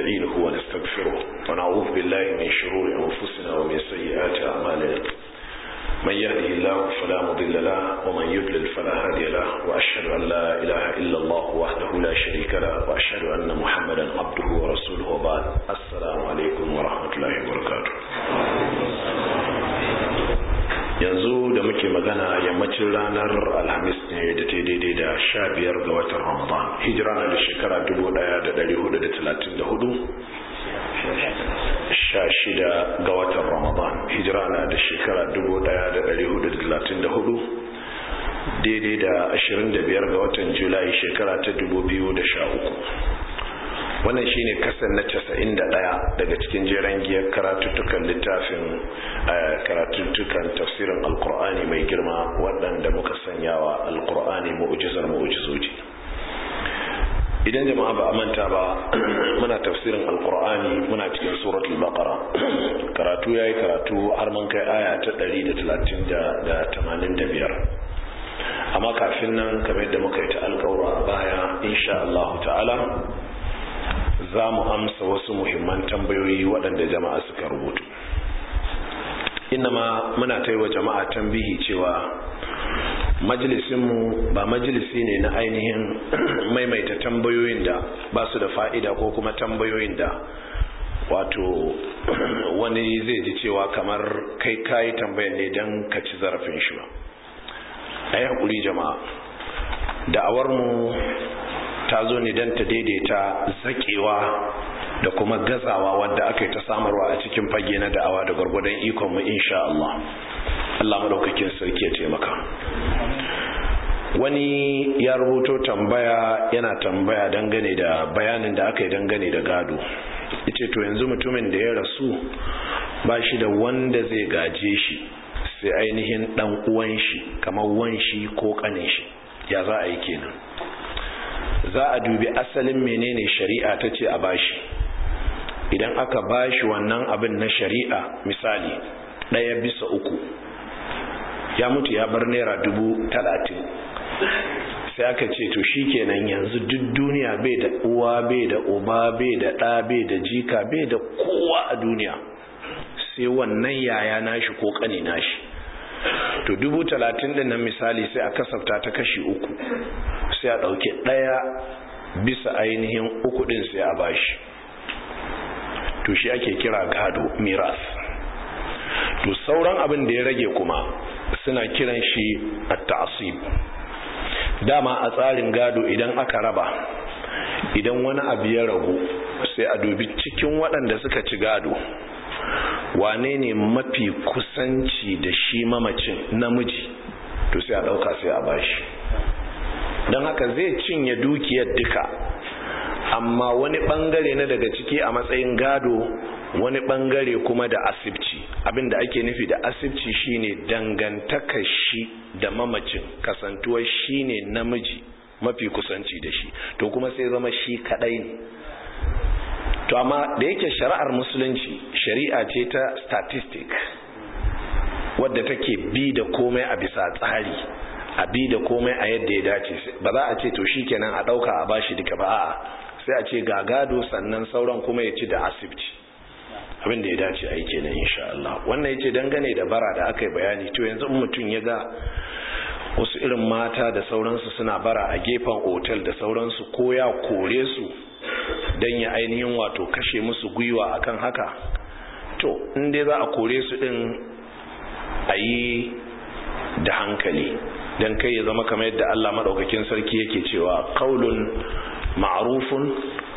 ونستعينه ونستغفره ونعوذ بالله من شرور أنفسنا ومن سيئات أعمالنا من يهده الله فلا مضل له ومن يضلل فلا هادي له وأشهد أن لا إله إلا الله وحده لا شريك له وأشهد أن محمدا عبده ورسوله وبعد السلام عليكم ورحمة الله وبركاته yanzu da muke magana yammacin ranar alhamis ne da ta daidai da sha biyar ga watan ramadan hijira na da shekara dubu daya da dari hudu da talatin da hudu sha shida ga watan ramadan hijira na da shekara dubu daya da dari hudu da talatin da hudu daidai da ashirin da biyar ga watan julai shekara ta dubu biyu da sha uku wannan shine kasan na casa'in da ɗaya daga cikin jeren giyar karatuttukan littafin karatuttukan tafsirin alkur'ani mai girma waɗanda muka sanyawa alkur'ani mu'ujizar mu'ujizoji idan jama'a ba a manta ba muna tafsirin alkur'ani muna cikin suratul baqara karatu yayi karatu har mun kai aya ta 185 amma kafin nan kamar yadda muka yi ta alƙawura a baya insha Allah ta'ala za mu amsa wasu muhimman tambayoyi waɗanda jama'a suka rubutu ma muna ta yi wa jama'a tambihi cewa majalisinmu ba majalisi ne na ainihin maimaita tambayoyin da ba su da fa'ida ko kuma tambayoyin da wato wani zai ji cewa kamar kai kayi tambayan ne don ka ci zarafin shi ba a yi haƙuri jama'a da'awarmu ta zo ne don ta daidaita zakewa da kuma gazawa wadda aka yi ta samarwa a cikin fage na da'awa da gwargwadon ikonmu insha Allah Allah maɗaukakin sarki ya taimaka wani ya rubuto tambaya yana tambaya dangane da bayanin da aka yi dangane da gado ita to yanzu mutumin da ya rasu ba shi da wanda zai gaje shi sai ainihin ɗan uwan shi kamar wan shi ko ƙanin shi ya za a yi kenan za a dubi asalin menene shari'a ta ce a bashi idan aka bashi wannan abin na shari'a misali ɗaya bisa uku ya mutu ya bar naira dubu talatin sai aka ce to shi kenan yanzu duk duniya bai da uwa bai da uba bai da ɗa bai da jika bai da kowa a duniya sai wannan yaya nashi ko ƙane nashi to dubu talatin din nan misali sai a kasafta ta kashi uku sai a ɗauki ɗaya bisa ainihin uku ɗin sai a bashi to shi ake kira gado miras to sauran abin da ya rage kuma suna kiran shi a ta'asib dama a tsarin gado idan aka raba idan wani abu ya ragu sai a dubi cikin waɗanda suka ci gado wane ne mafi kusanci da shi mamacin namiji to sai a ɗauka sai a bashi don haka zai cinye dukiyar duka amma wani ɓangare na daga ciki a matsayin gado wani ɓangare kuma da asibci abinda ake nufi da asibci shine dangantaka shi da mamacin kasantuwar shine namiji mafi kusanci da shi to kuma sai zama shi kadai ne to amma da yake shari'ar musulunci shari'a ce ta statistic wadda take bi da komai a bisa tsari a bi da komai a yadda ya dace ba za a ce to shikenan a dauka a bashi duka ba a'a sai a ce ga gado sannan sauran kuma ya ci da asibiti abin da ya dace a yi kenan insha Allah wannan yace dangane da bara da aka yi bayani to yanzu in mutum ya ga wasu irin mata da sauransu suna bara a gefen otel da sauransu ko ya kore su don ya ainihin wato kashe musu gwiwa akan haka to inda za a kore su din a yi da hankali don kai ya zama kamar yadda Allah maɗaukakin sarki yake cewa kaulun ma'arufun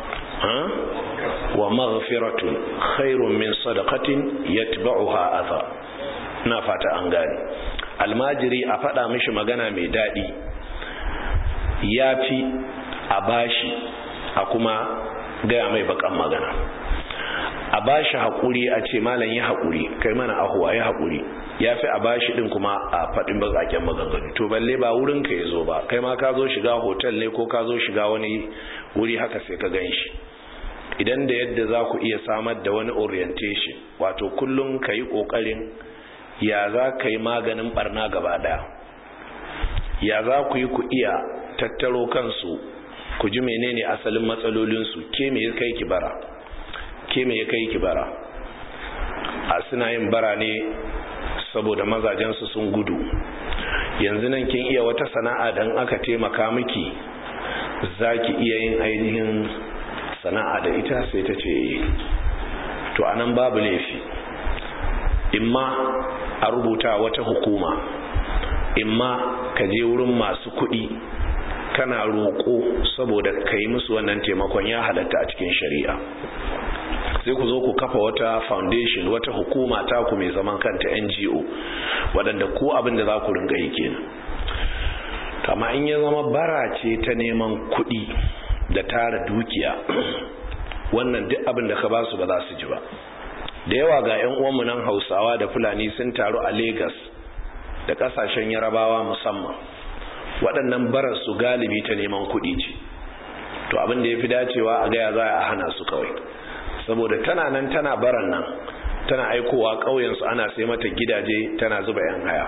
wa maghfiratun khairun min sadaqatin yatba'uha adha na fata an gane almajiri a faɗa mishi magana mai daɗi ya fi a bashi a kuma gaya mai bakan magana a bashi haƙuri a ce malam yi haƙuri kai mana ahuwa ya haƙuri ya fi a bashi ɗin kuma a faɗin bazaken maganganu to balle ba wurin ka ya zo ba kai ma ka zo shiga hotel ne ko ka zo shiga wani wuri haka sai ka gan shi idan da yadda za ku iya samar da wani orientation wato kullum ka yi ƙoƙarin ya za ka yi maganin barna gaba ɗaya ya za ku yi ku iya tattaro kansu ku ji menene asalin matsalolinsu ke me ya kai ki bara ke me ya kai ki bara a suna yin bara ne saboda mazajensu sun gudu yanzu nan kin iya wata sana'a dan aka taimaka miki za ki iya yin ainihin sana'a da ita sai ta ce to anan babu laifi imma a rubuta wata hukuma imma ka je wurin masu kuɗi kana roƙo saboda ka yi musu wannan taimakon ya halatta a cikin shari'a sai ku zo ku kafa wata foundation wata hukuma taku mai zaman kanta ngo waɗanda ku abin da za ku ringa yi kenan kama in ya zama bara ce ta neman kuɗi da tara dukiya wannan duk abin da ka ba su ba za su ji ba da yawa ga 'yan uwanmu nan hausawa da fulani sun taru a Legas da ƙasashen yarabawa musamman waɗannan barar su galibi ta neman kuɗi ce to abin da ya fi dacewa a gaya za a hana su kawai saboda tana nan tana baran nan tana aikowa ƙauyensu ana sai mata gidaje tana zuba 'yan haya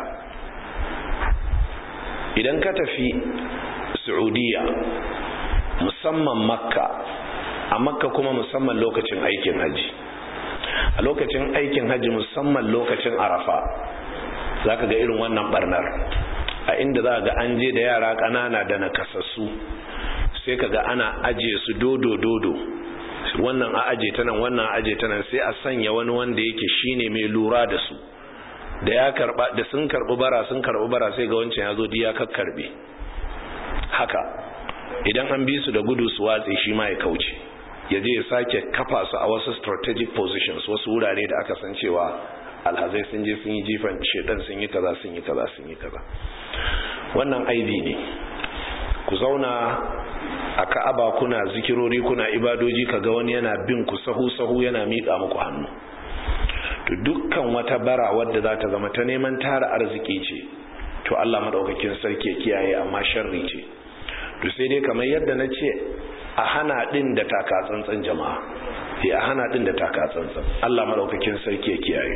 idan ka tafi saudiya musamman makka a makka kuma musamman lokacin aikin hajji a lokacin aikin hajji musamman lokacin arafa za ka ga irin wannan barnar a inda za ga an je da yara ƙanana da nakasassu sai ka ga ana ajiye su dodo-dodo wannan a aje ta nan wannan a aje ta nan sai a sanya wani wanda yake shine mai lura da su da ya karba da sun karbi bara sun karbi bara sai ga wancan ya zo diya kakkarbe haka idan an bi su da gudu su watse shi ma ya kauce ya je ya sake kafa su a wasu strategic positions wasu wurare da aka san cewa alhazai sun je sun yi jifan shedan sun yi kaza sun yi kaza sun yi kaza wannan aibi ne ku zauna a ka'aba kuna zikirori kuna ibadoji kaga wani yana bin ku sahu sahu yana miƙa muku hannu to dukkan wata bara wadda za ta zama ta neman tara arziki ce to Allah madaukakin sarki ya kiyaye amma sharri ce to sai dai kamar yadda na ce a hana din da taka tsantsan jama'a sai a hana din da taka tsantsan Allah madaukakin sarki ya kiyaye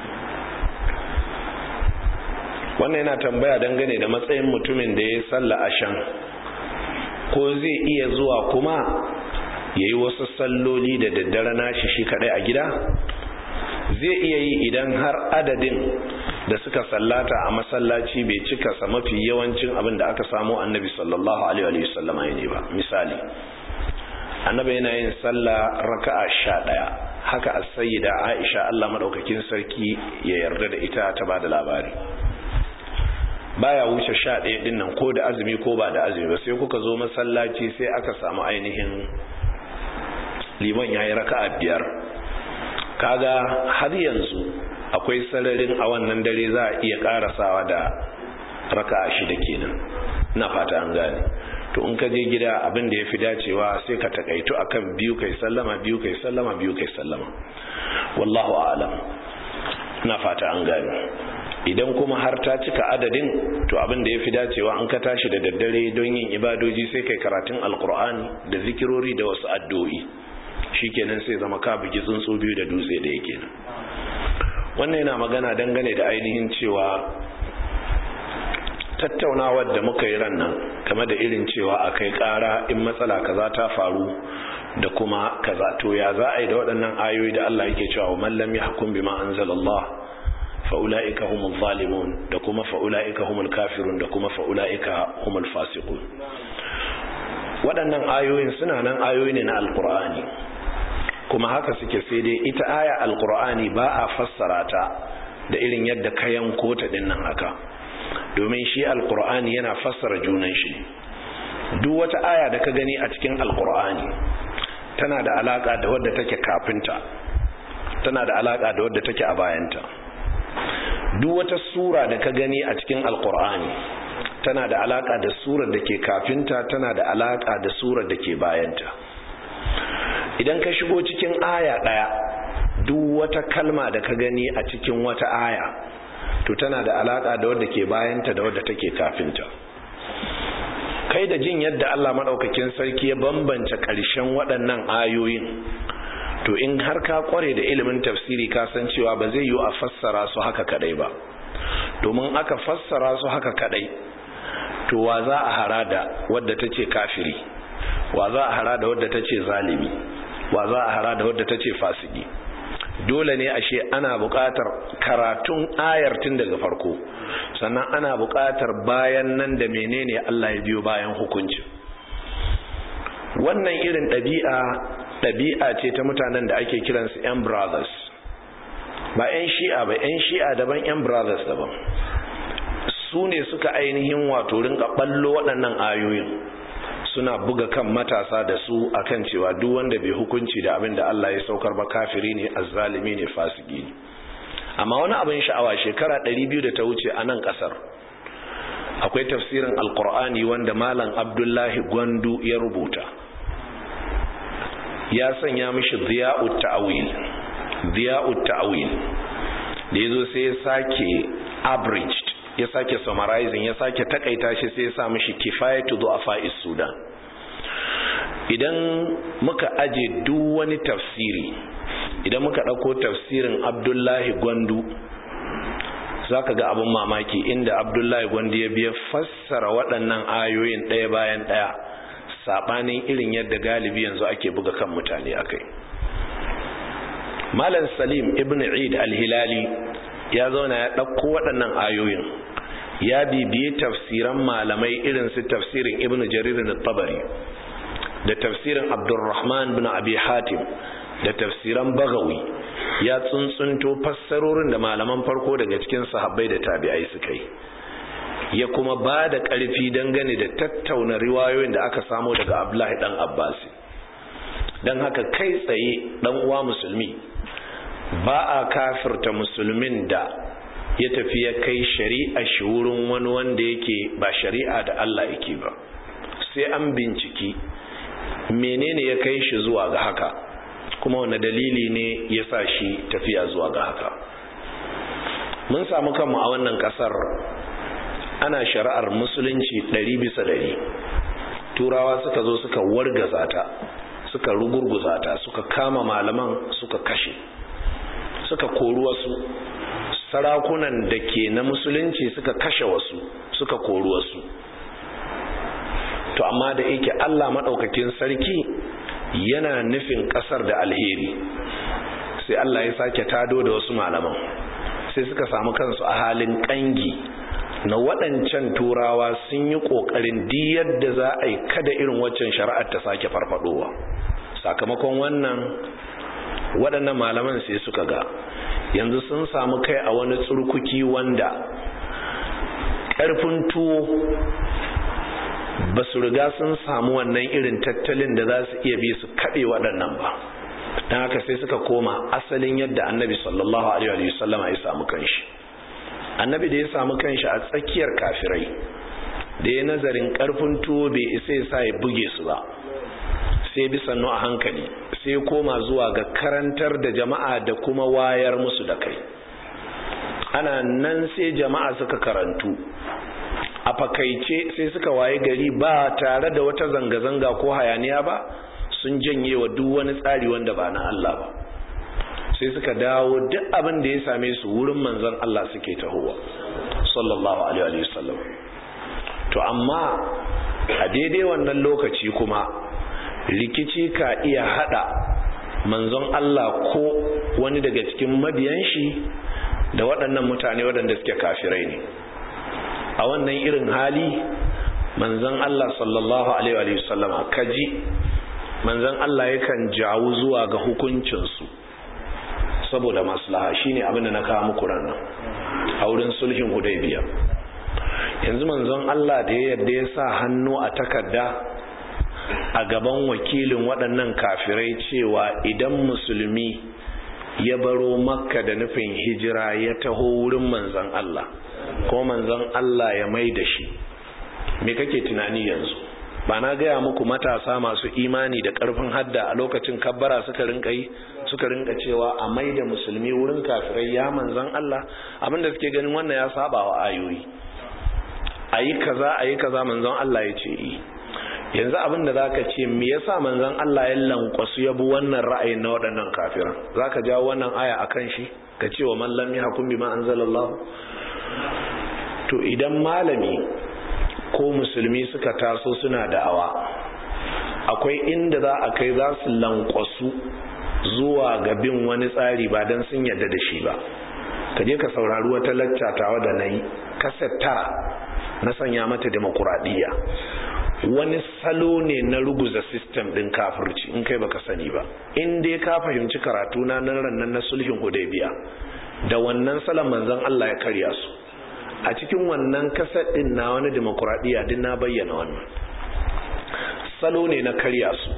wannan yana tambaya dangane da matsayin mutumin da ya salla ashan ko zai iya zuwa kuma yayi wasu salloli da daddare nashi shi kadai a gida zai iya yi idan har adadin da suka sallata a masallaci bai cika sa mafi yawancin abin da aka samu annabi sallallahu alaihi wasallama ne ba misali annabi yana yin sallah raka'a sha ɗaya haka a sayyida aisha allah maɗaukakin sarki ya yarda da ita ta ba da labari baya wuce sha ɗaya ɗin nan ko da azumi ko ba da azumi ba sai kuka zo masallaci sai aka samu ainihin liman ya yi raka'a biyar kaga har yanzu akwai sararin a wannan dare za a iya karasawa da raka shida kenan na fata an gane to in ka je gida abin da ya fi dacewa sai ka takaitu akan biyu kai sallama biyu kai sallama biyu kai sallama wallahu a'lam na fata an gane idan kuma har ta cika adadin to abin da ya fi dacewa an ka tashi da daddare don yin ibadoji sai kai karatun alkur'ani da zikirori da wasu addu'o'i shikenan sai zama ka bugi tsuntsu biyu da dutse da yake nan wannan yana magana dangane da ainihin cewa tattaunawar da muka yi ran nan game da irin cewa a kai kara in matsala kaza ta faru da kuma kaza to ya za a yi da waɗannan ayoyi da Allah yake cewa man lam yahkum bima anzalallah fa ulaika humul zalimun da kuma fa ulaika humul kafirun da kuma fa ulaika humul fasiqun waɗannan ayoyin suna nan ayoyi ne na alqur'ani kuma haka suke sai dai ita aya alqur'ani ba a fassara ta da irin yadda ka yanko ta dinnan haka domin shi alqur'ani yana fassara junan shi duk wata aya da ka gani a cikin alqur'ani tana da alaka da wadda take kafinta tana da alaka da wadda take a bayanta duk wata sura da ka gani a cikin alqur'ani tana da alaka da surar da ke kafinta tana da alaka da surar da ke bayanta idan ka shigo cikin aya ɗaya duk wata kalma da ka gani a cikin wata aya to tana da alaka da wadda ke bayanta da wadda take kafinta kai da jin yadda Allah maɗaukakin sarki ya bambance ƙarshen waɗannan ayoyin to in har ka kware da ilimin tafsiri ka san cewa ba zai yi a fassara su haka kadai ba domin aka fassara su haka kadai to wa za a hara da wadda ta ce kafiri wa za a hara da wadda ta ce zalimi wa za a hara da wadda ta ce fasiki dole ne ashe ana buƙatar karatun ayar tun daga farko sannan ana buƙatar bayan nan da menene Allah ya biyo bayan hukunci wannan irin ɗabi'a ɗabi'a ce ta mutanen da ake kiransu 'yan brothers ba 'yan shi'a ba 'yan shi'a daban 'yan brothers daban su ne suka ainihin wato rinka ɓallo waɗannan ayoyin suna buga kan matasa da su akan cewa duk wanda bai hukunci da abin da Allah ya saukar ba kafiri ne azzalimi ne fasiki ne amma wani abin sha'awa shekara 200 da ta wuce a nan kasar akwai tafsirin alkur'ani wanda malam abdullahi gwandu ya rubuta ya sanya mishi ziya'ut ta'wil ziya'ut ta'wil da yazo sai ya sake abridged ya sake summarizing ya sake takaita shi sai ya sa mishi kifayatu du'afa'is sudan idan muka aje duk wani tafsiri idan muka ɗauko tafsirin abdullahi gwandu za ka ga abin mamaki inda abdullahi gwandu ya biya fassara waɗannan ayoyin ɗaya bayan ɗaya saɓanin irin yadda galibi yanzu ake buga kan mutane a kai malam salim ibn eid al-hilali ya zauna ya ɗauko waɗannan ayoyin ya bibiye tafsiran malamai irin su tafsirin ibn jarir tabari da tafsirin abdurrahman bin abi hatim da tafsiran bagawi ya tsuntsunto fassarorin da malaman farko daga cikin sahabbai da tabi'ai suka yi ya kuma ba da ƙarfi dangane da tattauna riwayoyin da aka samu daga abdullahi dan abbasi don haka kai tsaye dan uwa musulmi ba a kafirta musulmin da ya tafi ya kai shari'a shi wurin wani wanda yake ba shari'a da Allah yake ba sai an binciki menene ya kai shi zuwa ga haka kuma wani dalili ne ya sa shi tafiya zuwa ga haka mun samu kanmu a wannan kasar ana shari'ar musulunci ɗari bisa ɗari turawa suka zo suka wargaza ta suka rugurguza ta suka kama malaman suka kashe suka kori wasu sarakunan da ke na musulunci suka kashe wasu suka kori wasu to amma da yake Allah maɗaukakin sarki yana nufin ƙasar da alheri sai Allah ya sake tado da wasu malaman sai suka samu kansu a halin ƙangi na waɗancan turawa sun yi ƙoƙarin diyar da za a yi kada irin waccan shari'ar ta sake farfadowa sakamakon wannan waɗannan malaman sai suka ga yanzu sun samu kai a wani tsurkuki wanda ƙarfin tuwo ba su riga sun samu wannan irin tattalin da za su iya bi su kaɗe waɗannan ba don haka sai suka koma asalin yadda annabi sallallahu alaihi wasallama ya samu kanshi annabi da ya samu kanshi a tsakiyar kafirai da ya nazarin ƙarfin tuwo bai isa ya sa ya buge su ba sai bi sannu a hankali sai koma zuwa ga karantar da jama'a da kuma wayar musu da kai ana nan sai jama'a suka karantu a fakaice sai suka waye gari ba tare da wata zanga-zanga ko hayaniya ba sun janye wa duk wani tsari wanda ba na Allah ba sai suka dawo duk abin da ya same su wurin manzon Allah suke tahowa sallallahu alaihi wasallam to amma a daidai wannan lokaci kuma rikici ka iya hada manzon Allah ko wani daga cikin mabiyan shi da waɗannan mutane waɗanda suke kafirai ne a wannan irin hali manzon Allah sallallahu alaihi wa sallama kaji manzon Allah yakan jawo zuwa ga hukuncinsu saboda maslaha shine abin da na kawo muku ranar a wurin sulhin hudaybiya yanzu manzon Allah da ya yadda ya sa hannu a takarda a gaban wakilin waɗannan kafirai cewa idan musulmi ya baro makka da nufin hijira ya taho wurin manzon Allah ko manzon Allah ya mai da shi me kake tunani yanzu ba na gaya muku matasa masu imani da ƙarfin hadda a lokacin kabbara suka rinka yi suka rinka cewa a mai da musulmi wurin kafirai ya manzon Allah abinda suke ganin wannan ya saba wa ayoyi a yi kaza a yi kaza manzon Allah ya ce yi yanzu abin da zaka ce me yasa manzon Allah ya lankwasu ya bi wannan ra'ayin na waɗannan kafiran zaka jawo wannan aya akan shi ka ce wa man lam yahkum bima anzalallahu to idan malami ko musulmi suka taso suna da'awa a akwai inda za a kai za su lankwasu zuwa ga bin wani tsari ba don sun yadda da shi ba ka je ka saurari wata lacca tawa da na yi kaset tara na sanya mata demokuraɗiyya wani salo ne na ruguza sistem ɗin kafirci in kai baka sani ba in dai ka fahimci karatu na nan rannan na sulhin hudaybiya da wannan salon manzon Allah ya karya su a cikin wannan kaset ɗin na wani demokuraɗiyya din na bayyana wannan salo ne na karya su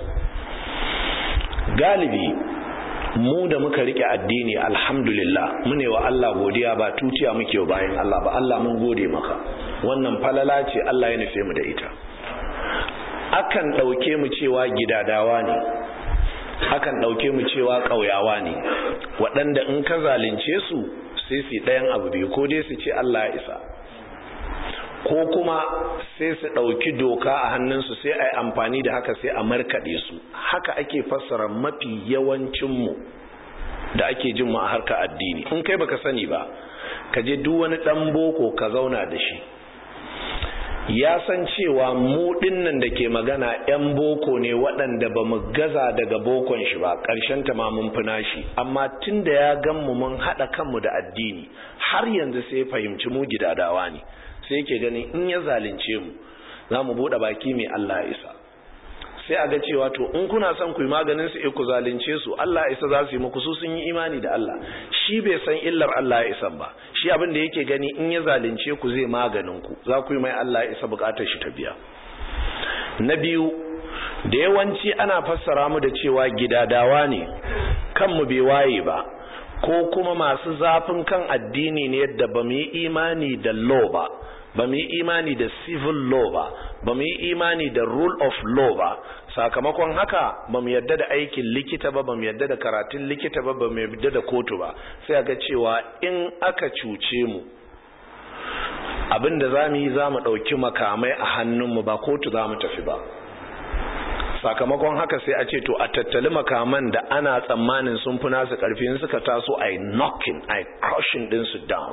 galibi mu da muka rike addini alhamdulillah mune wa Allah godiya ba tutiya muke bayan Allah ba Allah mun gode maka wannan falala ce Allah ya nufe mu da ita akan ɗauke mu cewa gidadawa ne akan ɗauke mu cewa ƙauyawa ne waɗanda in ka zalunce su sai su ɗayan abu biyu ko dai su ce Allah ya isa ko kuma sai su ɗauki doka a hannunsu sai a yi amfani da haka sai a markaɗe su haka ake fassara mafi yawancinmu da ake jin mu a harkar addini in kai baka sani ba ka je duk wani ɗan boko ka zauna da shi ya san cewa mu dinnan da ke magana 'yan boko ne waɗanda ba mu gaza daga bokon shi ba ƙarshen ta ma mun fina shi amma tun da ya gan mu mun haɗa kanmu da addini har yanzu sai fahimci mu gidadawa ne sai yake ganin in ya zalunce mu za mu buɗe baki mai Allah isa sai a ga cewa to in kuna son ku yi maganin su ku zalunce su Allah isa za su yi muku su sun yi imani da Allah shi bai san illar Allah ya isa ba shi abin da yake gani in ya zalunce ku zai maganin ku za ku yi mai Allah isa bukatar shi ta biya na biyu da yawanci ana fassara mu da cewa gidadawa ne kanmu bai waye ba ko kuma masu zafin kan addini ne yadda ba mu yi imani da law ba ba mu yi imani da civil law ba ba mu yi imani da rule of law ba sakamakon haka ba mu yadda da aikin likita ba ba mu yadda da karatun likita ba ba mu yadda da kotu ba sai ga cewa in aka cuce mu abin da za mu yi za mu ɗauki makamai a hannunmu ba kotu za mu tafi ba sakamakon haka sai a ce to a tattali makaman da ana tsammanin sun fi nasu ƙarfi suka taso a knocking a crushing ɗinsu down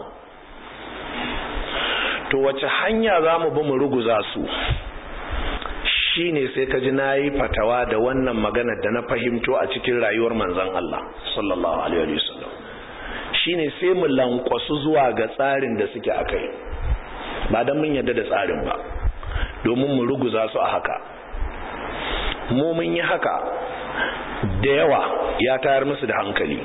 to wace hanya za mu bi mu ruguza su shine sai ka ji na yi fatawa da wannan maganar da na fahimto a cikin rayuwar manzan Allah sallallahu alaihi wasallam shine sai mu lankwasu zuwa ga tsarin da suke akai ba don mun yadda da tsarin ba domin mu ruguza su a haka mu mun yi haka da yawa ya tayar musu da hankali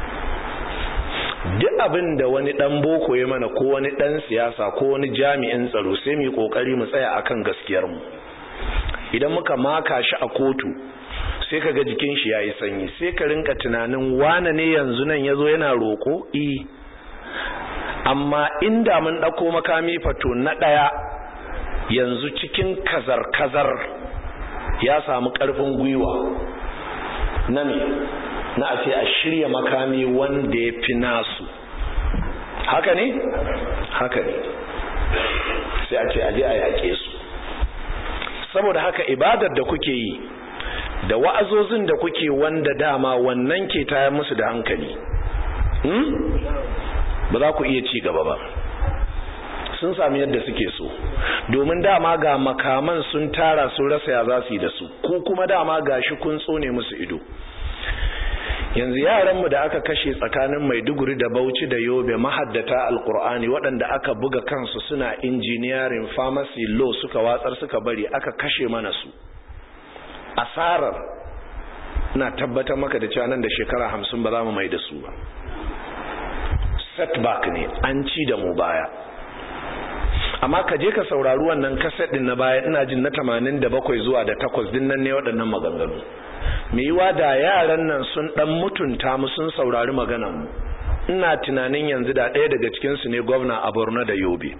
duk abin da wani dan boko ya mana ko wani dan siyasa ko wani jami'in tsaro sai mu yi kokari mu tsaya akan gaskiyar mu idan muka maka shi a kotu sai ka ga jikin shi yayi sanyi sai ka rinka tunanin wane ne yanzu nan yazo yana roko i amma inda mun dauko makami fato na daya yanzu cikin kazar kazar ya samu karfin gwiwa na me na a ce a shirya makami wanda ya fi nasu haka ne haka ne sai a ce aje a yaƙe su saboda haka ibadar da kuke yi da wa'azozin da kuke wanda dama wannan ke tayar musu da hankali hmm? ba za ku iya ci gaba ba sun sami yadda suke so domin dama ga makaman sun tara sun rasa ya za su yi da su ko kuma dama ga shi kun tsone musu ido yanzu yaranmu da aka kashe tsakanin maiduguri da bauchi da yobe mahaddata alkur'ani waɗanda aka buga kansu suna injiniyarin pharmacy law suka watsar suka bari aka kashe mana su asarar na tabbatar maka da cewa nan da shekara hamsin ba za mu mai da su ba setback ne an ci da mu baya amma ka je ka saurari wannan kaset din na baya ina jin na 87 zuwa da 8 din nan ne waɗannan maganganu me yiwa da yaran nan sun dan mutunta mu sun saurari maganar mu ina tunanin yanzu da ɗaya daga cikin su ne gwamna a Borno da Yobe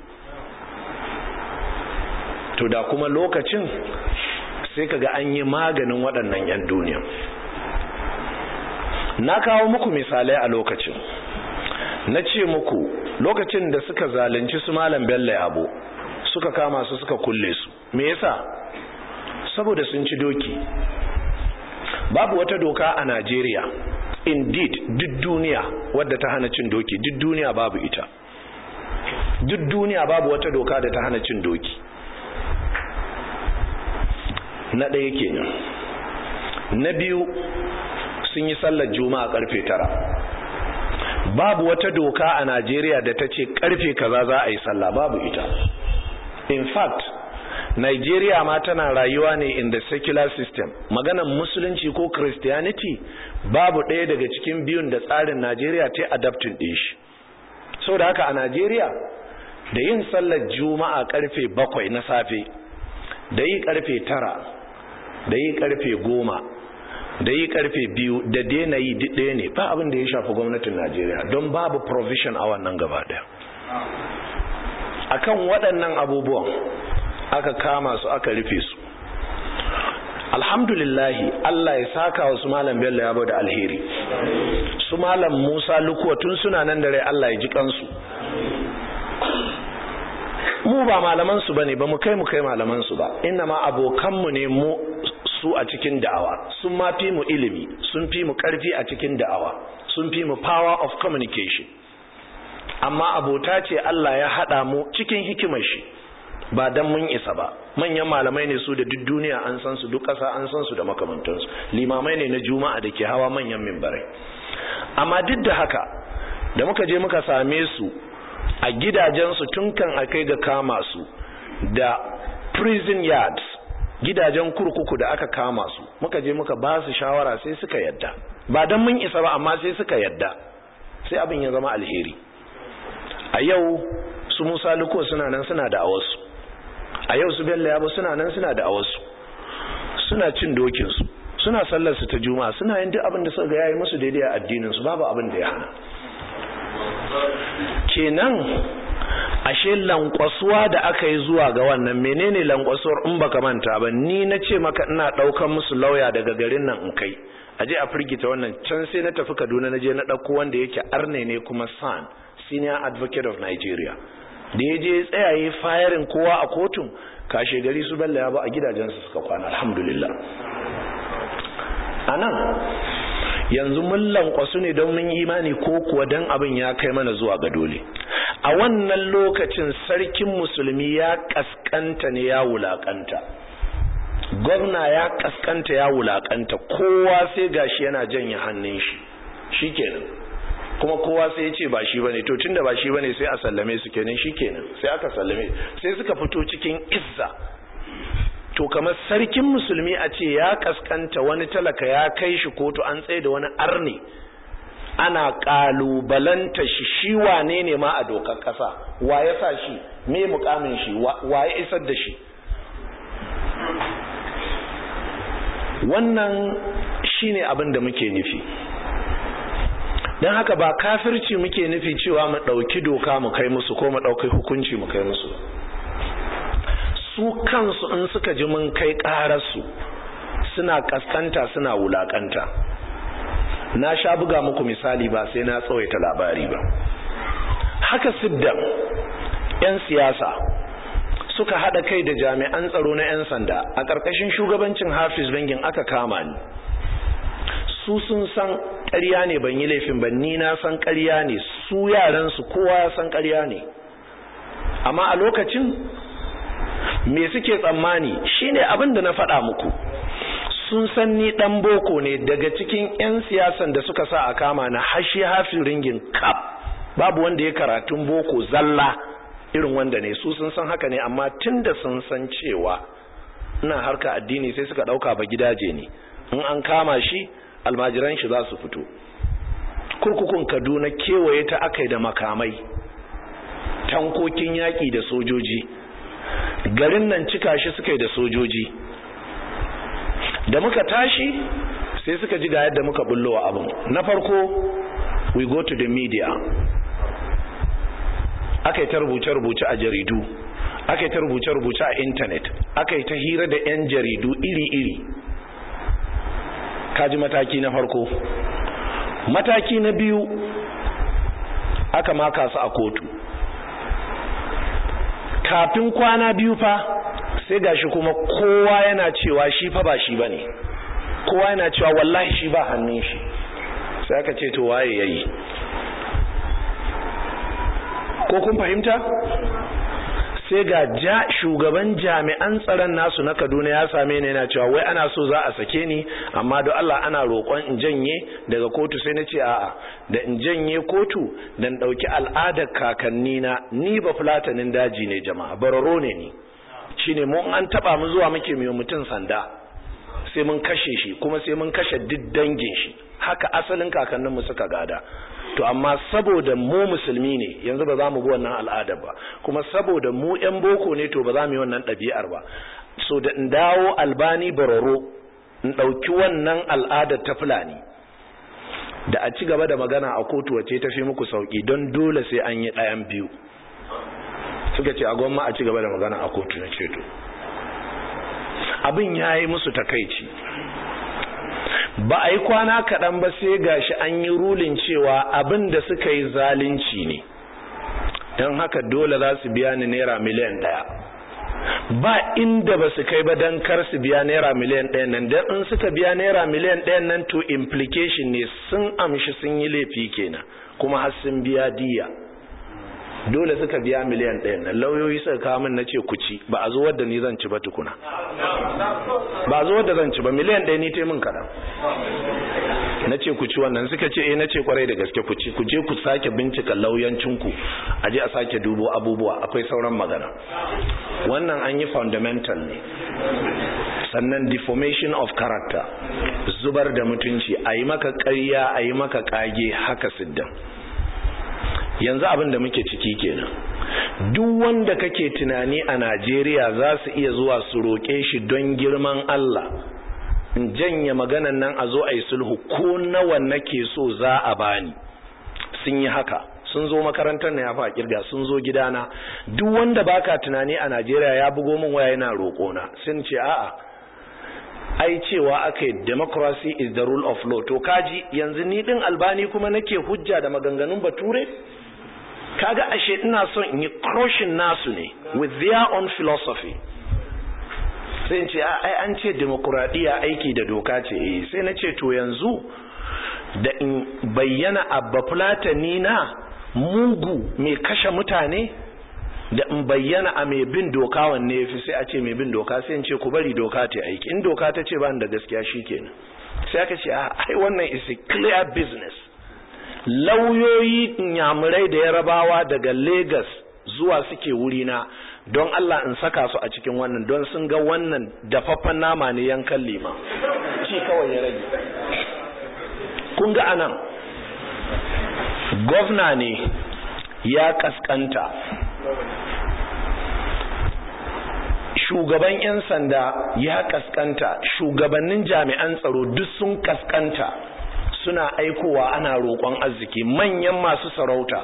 to da kuma lokacin sai kaga an yi maganin waɗannan 'yan duniya na kawo muku misalai a lokacin na ce muku lokacin da suka zalunci su malam bello yabo suka kama su suka kulle su me yasa saboda sun ci doki babu wata doka a Najeriya indeed duk duniya wadda ta hana cin doki duk duniya babu ita duk duniya babu wata doka da ta hana cin doki na ɗaya kenan na biyu sun yi sallar juma'a karfe tara babu wata doka a najeriya da ta ce karfe kaza za a yi sallah babu ita in fact Nigeria ma tana rayuwa ne in the secular system maganan musulunci ko christianity babu ɗaya daga cikin biyun da tsarin Najeriya ta adaptin ɗin shi so da haka a Najeriya da yin sallar juma'a karfe bakwai na safe da yi karfe tara da yi karfe goma da yi karfe biyu da daina yi ɗaya ne ba abin da ya shafi gwamnatin Najeriya don babu provision a wannan gaba ɗaya akan waɗannan abubuwan aka kama su aka rufe su alhamdulillahi Allah ya saka wa su malam bello ya da alheri su malam musa lukuwa tun suna nan da rai Allah ya ji kansu mu ba malaman su bane ba mu kai mu kai malaman su ba inna ma abokanmu ne mu su a cikin da'awa sun ma fi mu ilimi sun fi mu karfi a cikin da'awa sun fi mu power of communication amma abota ce Allah ya hada mu cikin hikimar shi ba dan mun isa ba manyan malamai ne su da duk duniya an san su duk ƙasa an san su da makamantansu limamai ne na juma'a da ke hawa manyan mimbarai amma duk da haka da muka je muka same su a gidajensu tun kan a kai ga kama su da prison yards gidajen kurkuku da aka kama su muka je muka ba su shawara sai suka yadda ba dan mun isa ba amma sai suka yadda sai abin ya zama alheri a yau su musa luko suna nan suna da awasu a yau su bello yabo suna nan suna da awasu suna cin dokinsu suna sallar su ta juma'a suna yin duk abin da suka ga yayi musu daidai a addinin su babu abin da ya hana kenan ashe lankwasuwa da aka yi zuwa ga wannan menene lankwasuwar in baka manta ba ni na ce maka ina daukan musu lauya daga garin nan in kai aje a firgita wannan can sai na tafi Kaduna na je na dauko wanda yake arne ne kuma san senior advocate of Nigeria da ya je tsayaye fayarin kowa a kotun kashe gari su bella ya ba a gidajensu suka kwana alhamdulillah a nan yanzu mun lankwasu ne don mun imani ko kuwa don abin ya kai mana zuwa ga dole a wannan lokacin sarkin musulmi ya kaskanta ne ya wulakanta gwamna ya kaskanta ya wulakanta kowa sai gashi yana janye hannun shi shikenan kuma kowa sai ya ce ba shi bane to tunda ba shi bane sai a sallame su kenan shikenan sai aka sallame sai suka fito cikin izza to kamar sarkin musulmi a ce ya kaskanta wani talaka ya kai shi kotu an tsaye da wani arne ana kalubalanta shi shi wane ne ma a dokar kasa wa ya sa shi me mukamin shi wa ya isar da shi wannan shine abin da muke nufi don haka ba kafirci muke nufi cewa mu ɗauki doka mu kai musu ko mu ɗauki hukunci mu kai musu su kansu in suka ji mun kai ƙararsu suna ƙasƙanta suna wulaƙanta na sha buga muku misali ba sai na tsawaita labari ba haka siddan 'yan siyasa suka haɗa kai da jami'an tsaro na 'yan sanda a ƙarƙashin shugabancin hafiz bangin aka kama ni su sun san ƙarya ne ban yi laifin ba ni na san ƙarya ne su yaran su kowa ya san ƙarya ne amma a lokacin me suke tsammani shine abin da na faɗa muku sun san ni ɗan boko ne daga cikin 'yan siyasan da suka sa a kama na hashi hafi ringin kap babu wanda ya karatun boko zalla irin wanda ne su sun san haka ne amma tun da sun san cewa ina harka addini sai suka ɗauka ba gidaje ne in an kama shi almajiran shi za su fito kurkukun kaduna kewaye ta akai da makamai tankokin yaƙi da sojoji garin nan cika shi suka yi da sojoji da muka tashi sai suka ji ga yadda muka bullo abin na farko we go to the media aka yi ta rubuce-rubuce a jaridu aka yi ta rubuce-rubuce a intanet aka yi ta hira da 'yan jaridu iri-iri kaji mataki na farko mataki na biyu aka maka su a kotu kafin kwana biyu fa sai gashi kuma kowa yana cewa shi fa ba shi bane kowa yana cewa wallahi shi ba hannun shi sai aka ce to waye yayi ko kun fahimta sai ga ja shugaban jami'an tsaron nasu na kaduna ya same ni yana cewa wai ana so za a sake ni amma don allah ana roƙon in janye daga kotu sai na ce a'a da in janye kotu da in ɗauki al'adar kakanni na ni ba fulatanin daji ne jama'a bararo ne ni shine mu an taɓa mu zuwa muke mai mutum sanda sai mun kashe shi kuma sai mun kashe duk dangin shi haka asalin kakanninmu suka gada to amma saboda mu musulmi ne yanzu ba za mu bi wannan al'adar ba kuma saboda mu yan boko ne to ba za mu yi wannan ɗabi'ar ba so da in dawo albani bararo in ɗauki wannan al'adar ta fulani da a ci gaba da magana a kotu wace ta fi muku sauki don dole sai an yi ɗayan biyu suka ce a gwamma a ci gaba da magana a kotu na ceto abin ya yi musu takaici ba a yi kwana kaɗan ba sai gashi an yi rulin cewa abin da suka yi zalunci ne don haka dole za su biya ni naira miliyan ɗaya ba inda ba su kai ba don kar su biya naira miliyan ɗaya nan don in suka biya naira miliyan ɗaya nan to implication ne sun amshi sun yi laifi kenan kuma har sun biya diya dole suka biya miliyan ɗaya nan lauyoyi suka kawo min na ce ku ci ba a zo wadda ni zan ci ba tukuna ba a zo wadda zan ci ba miliyan ɗaya ni taimun kaɗan na ce ku ci wannan suka ce eh na ce kwarai da gaske ku ci ku je ku sake bincika lauyancinku a je a sake dubo abubuwa akwai sauran magana wannan an yi fundamental ne sannan deformation of character zubar da mutunci a yi maka ƙarya a yi maka ƙage haka siddan yanzu abin da muke ciki kenan duk wanda kake tunani a Najeriya za su iya zuwa su roƙe shi don girman Allah in janye maganan nan a zo a yi sulhu ko nawa nake so za a bani sun yi haka sun zo makarantar na ya fa kirga sun zo gidana duk wanda baka tunani a Najeriya ya bugo min waya yana roƙona sun ce a'a ai cewa aka democracy is the rule of law to kaji yanzu ni din albani kuma nake hujja da maganganun bature kaga ashe ina son in yi crushing nasu ne with their own philosophy sai in ce ai an ce demokuraɗiyya aiki da doka ce eh sai na ce to yanzu da in bayyana abba fulatani na mugu mai kashe mutane da in bayyana a mai bin doka wanne yafi sai a ce mai bin doka sai in ce ku bari doka ta aiki in doka ta ce ba da gaskiya shikenan sai aka ce ai wannan is a clear business lauyoyi nyamurai da yarabawa daga Lagos zuwa suke wurina don Allah in saka su a cikin wannan don sun ga wannan dafaffen nama ne yankan lima ci kawai ya rage kun ga anan gwamna ne ya kaskanta shugaban 'yan sanda ya kaskanta shugabannin jami'an tsaro duk sun kaskanta suna aikowa ana roƙon arziki manyan masu sarauta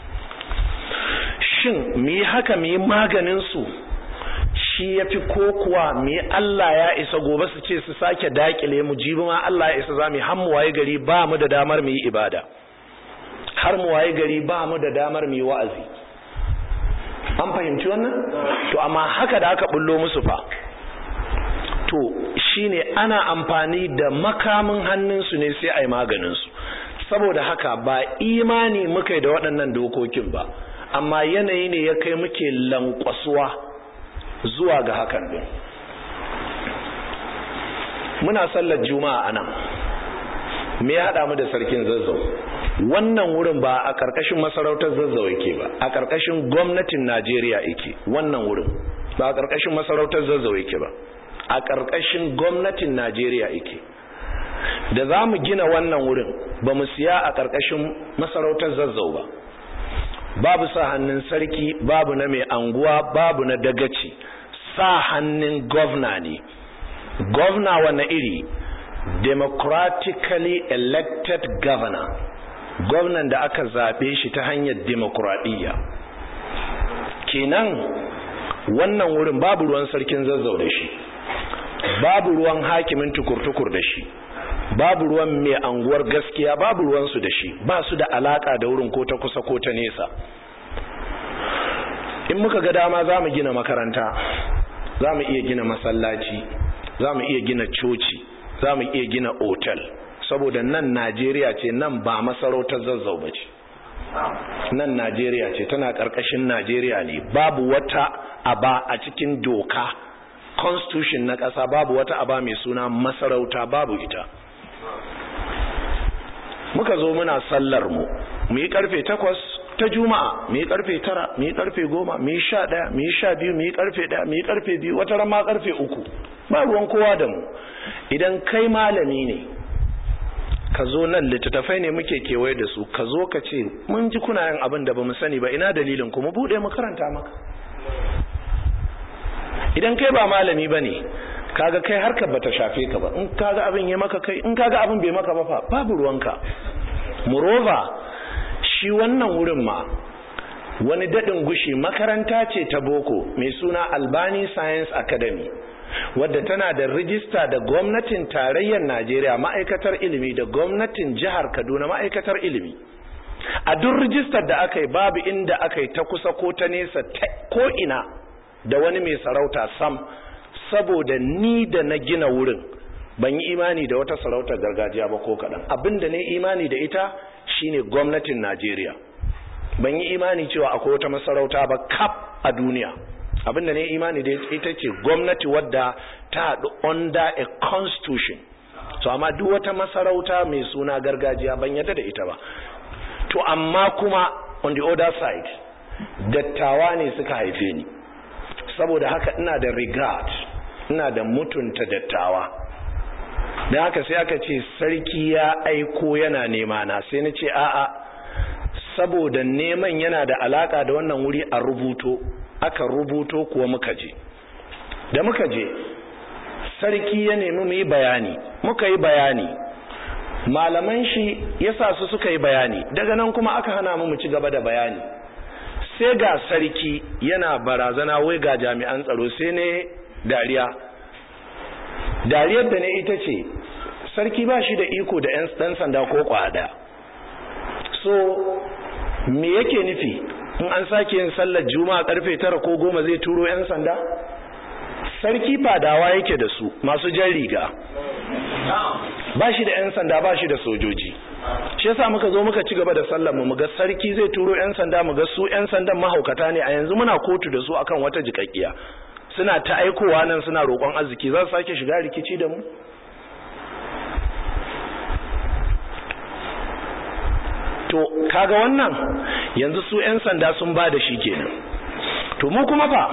shin mu yi haka mu yi maganinsu shi ya fi ko kuwa mu yi Allah ya isa gobe su ce su sake dakile mu jibi ma Allah ya isa za mu har mu waye gari ba mu da damar mu yi ibada har mu waye gari ba mu da damar mu yi wa'azi an fahimci wannan to amma haka da aka bullo musu fa to shine ana amfani da makamin hannunsu ne sai a yi maganinsu saboda haka ba imani muka da waɗannan dokokin ba amma yanayi ne ya kai muke lankwasuwa zuwa ga hakan din muna sallar juma'a anan me ya haɗa mu da sarkin zazzau wannan wurin ba a ƙarƙashin masarautar zazzau yake ba a ƙarƙashin gwamnatin najeriya yake wannan wurin ba a ƙarƙashin masarautar zazzau yake ba a ƙarƙashin gwamnatin najeriya yake da za mu gina wannan wurin ba mu siya a ƙarƙashin masarautar zazzau ba babu sa hannun sarki babu na mai anguwa babu na dagaci sa hannun gwamna ne gwamna wane iri democratically elected governor gwamnan da aka zaɓe shi ta hanyar demokuraɗiyya kenan wannan wurin babu ruwan sarkin zazzau da shi babu ruwan hakimin tukur-tukur da shi babu ruwan mai anguwar gaskiya babu ruwansu da shi ba su da alaka da wurin ko ta kusa ko ta nesa in muka ga dama za mu gina makaranta za mu iya gina masallaci za mu iya gina coci za mu iya gina otal saboda nan najeriya ce nan ba masarautar zazzau ba ce nan najeriya ce tana ƙarƙashin najeriya ne babu wata aba a cikin doka constitution na ƙasa babu wata aba mai suna masarauta babu ita muka zo muna sallar mu mu yi karfe takwas ta juma'a mu yi karfe tara mu yi karfe goma mu yi sha ɗaya mu yi sha biyu mu yi karfe ɗaya mu yi karfe biyu wata rama karfe uku ba ruwan kowa da mu idan kai malami ne ka zo nan littattafai ne muke kewaye da su ka zo ka ce mun ji kuna yin abin da ba mu sani ba ina dalilin ku mu buɗe mu karanta maka idan kai ba malami ba ne kaga kai harkar bata shafe ka ba in kaga abin ya maka kai in kaga abin bai maka ba fa babu ruwanka murova shi wannan wurin ma wani dadin gushi makaranta ce ta boko mai suna albani science academy wadda tana da rijista da gwamnatin tarayyar najeriya ma'aikatar ilimi da gwamnatin jihar kaduna ma'aikatar ilimi a duk rijistar da aka yi babu inda aka yi ta kusa ko ta nesa ko ina da wani mai sarauta sam saboda ni da na gina wurin ban yi imani da wata sarautar gargajiya ba ko kaɗan abinda ne imani da ita shine gwamnatin najeriya ban yi imani cewa akwai wata masarauta ba kap a duniya abinda ne imani da ita ce gwamnati wadda ta haɗu under a constitution to amma duk wata masarauta mai suna gargajiya ban yadda da ita ba to amma kuma on the other side dattawa ne suka haife ni saboda haka ina da regard ina da mutunta dattawa da haka sai aka ce sarki ya aiko yana nema na sai na ce a'a saboda neman yana da alaka da wannan wuri a rubuto aka rubuto kuwa muka je da muka je sarki ya nemi mu yi bayani muka yi bayani malaman shi ya sa su suka yi bayani daga nan kuma aka hana mu mu ci gaba da bayani sai ga sarki yana barazana wai ga jami'an tsaro sai ne dariya dariyar da ne ita ce sarki ba shi da iko da 'yan dan sanda ko kwada so me yake nufi in an sake yin sallar juma'a karfe tara ko goma zai turo 'yan sanda sarki fadawa yake da su masu jan riga ba shi da 'yan sanda ba shi da sojoji shi yasa muka zo muka ci gaba da sallar mu ga sarki zai turo 'yan sanda mu ga su 'yan sandan mahaukata ne a yanzu muna kotu da su akan wata jikakkiya suna ta aikowa nan suna roƙon arziki za su sake shiga rikici da mu to kaga wannan yanzu su 'yan sanda sun ba da shi kenan to mu kuma fa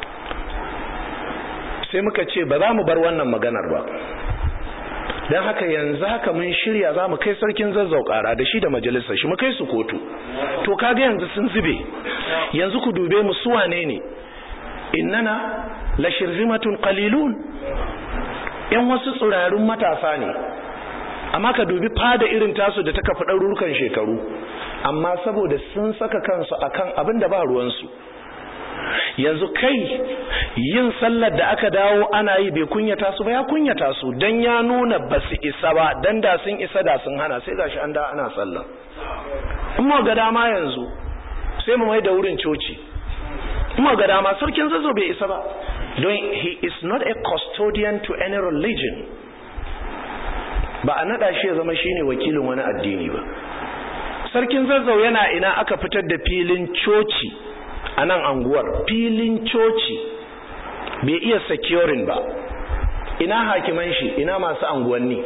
sai muka ce ba za mu bar wannan maganar ba don haka yanzu haka mun shirya za mu kai sarkin zazzau kara da shi da majalisar shi mu kai su kotu to kaga yanzu sun zube yanzu ku dube mu suwane ne innana la shirzimatun qalilun yan wasu tsirarun matasa ne amma ka dubi fada irin tasu da ta kafa ɗarurukan shekaru amma saboda sun saka kansu akan abin da ba ruwansu yanzu kai yin sallar da aka dawo ana yi bai kunyata su ba ya kunyata su dan ya nuna ba su isa ba dan da sun isa da sun hana sai gashi an da ana sallah in mu ga dama yanzu sai mu mai da wurin coci in mu ga dama sarkin zazo bai isa ba don he is not a custodian to any religion ba a nada shi ya zama shine wakilin wani addini ba sarkin zazzau yana ina aka fitar da filin coci a nan anguwar filin coci bai iya securing ba ina hakiman shi ina masu anguwanni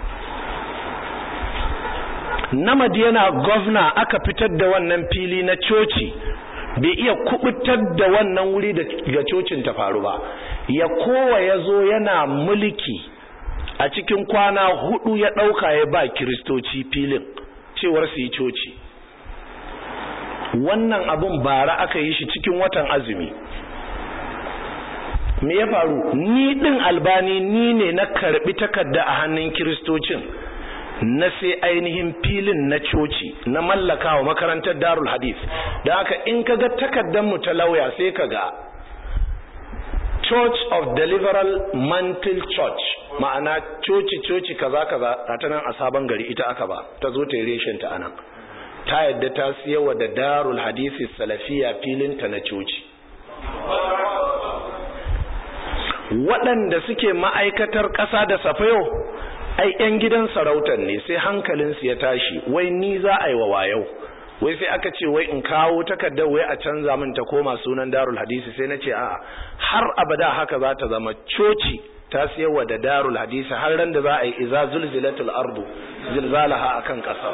namadi yana gwamna aka fitar da wannan fili na coci bai iya kubutar da wannan wuri da cocin ta faru ba ya kowa ya zo yana mulki a cikin kwana hudu ya ɗauka ya ba kiristoci filin cewar su yi coci wannan abun bara aka yi shi cikin watan azumi me ya faru ni din albani ni ne na karbi takarda a hannun kiristocin na sai ainihin filin na coci na mallaka wa makarantar darul hadith da haka in ka ga takardar mu ta lauya sai ka ga church of deliveral mantle church ma'ana coci coci kaza kaza ta nan a sabon gari ita aka ba ta zo ta yi reshen ta anan ta yadda ta siyawa da darul hadisi salafiya filinta na coci waɗanda suke ma'aikatar ƙasa da safayo ai 'yan gidan sarautar ne sai hankalinsu ya tashi wai ni za a yi wa wayau wai sai aka ce wai in kawo takardar wai a canza min ta koma sunan darul hadisi sai na ce a'a har abada haka za ta zama coci ta siyarwa da darul hadisi har ran da za a yi iza zulzilatul ardu zilzalaha akan ƙasa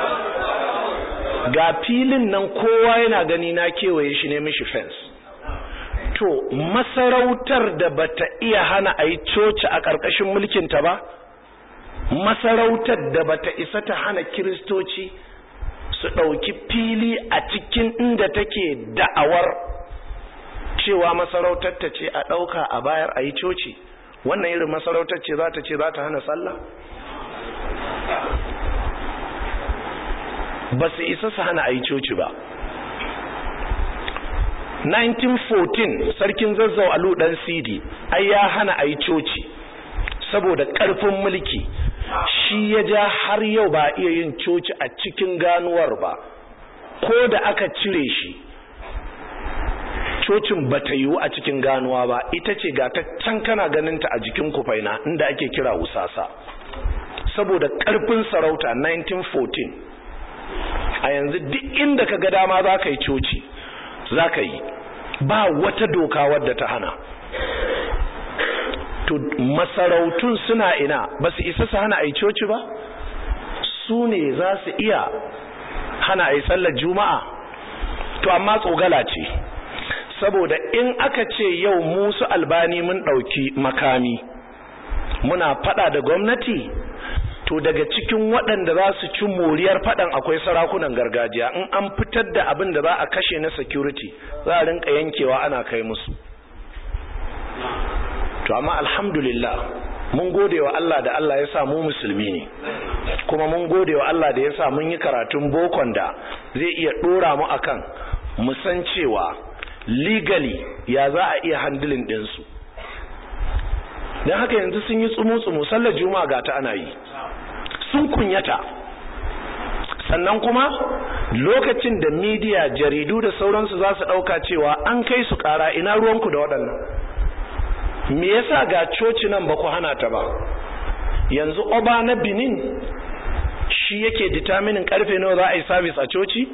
ga filin nan kowa yana gani na kewaye shi ne mishi fence to masarautar da bata iya hana a yi coci a ƙarƙashin mulkinta ba masarautar da bata isa ta hana kiristoci su ɗauki fili a cikin inda take da'awar cewa masarautar ta ce a ɗauka a bayar a yi coci wannan irin masarautar ce za ta ce za ta hana sallah ba su isa su hana a yi coci ba 1914 sarkin zazzau alu dan sidi ai ya hana a yi coci saboda ƙarfin mulki shi ya ja har yau ba iya yin coci a cikin ganuwar ba ko da aka cire shi cocin ba ta yiwu a cikin ganuwa ba ita ce ga ta can kana ganinta a jikin kufaina inda ake kira wusasa saboda ƙarfin sarauta 1914 a yanzu duk inda ka ga dama za ka yi coci za ka yi ba wata doka wadda ta hana to masarautun suna ina ba su isa su hana a yi coci ba su ne za su iya hana a yi sallar juma'a to amma tsogala ce saboda in aka ce yau musu albani mun ɗauki makami muna fada da gwamnati to daga cikin waɗanda za su ci moriyar faɗan akwai sarakunan gargajiya in an fitar da abin da za a kashe na security za a rinka yankewa ana kai musu to amma alhamdulillah mun gode wa Allah da Allah ya sa mu musulmi ne kuma mun gode wa Allah da ya sa mun yi karatun bokon da zai iya ɗora mu akan mu san cewa legally ya za a iya handling ɗinsu don haka yanzu sun yi tsumu-tsumu sallar juma'a ga ta ana yi sun kunyata sannan kuma lokacin da midiya jaridu da sauransu za su ɗauka cewa an kai su ƙara ina ruwanku da waɗannan me yasa ga coci nan ba ku hana ta ba yanzu oba na benin shi yake determinin karfe nawa za a yi sabis a coci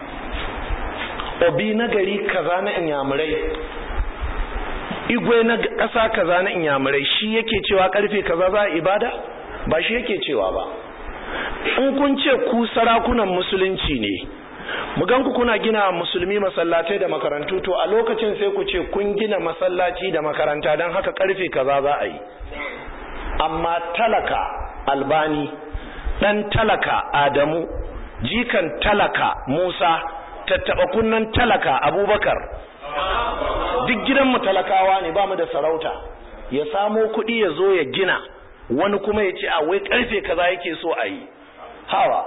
obi na gari kaza na inyamurai igwe na ƙasa kaza na inyamurai shi yake cewa karfe kaza za a ibada ba shi yake cewa ba in kun ce ku sarakunan musulunci ne mu ganku kuna gina musulmi masallatai da makarantu to a lokacin sai ku ce kun gina masallaci da makaranta don haka karfe kaza za a yi amma talaka albani dan talaka adamu jikan talaka musa tattaba kunnan talaka abubakar duk gidanmu talakawa ne ba mu da sarauta ya samo kuɗi ya zo ya gina wani kuma ya ce a wai karfe kaza yake so a yi hawa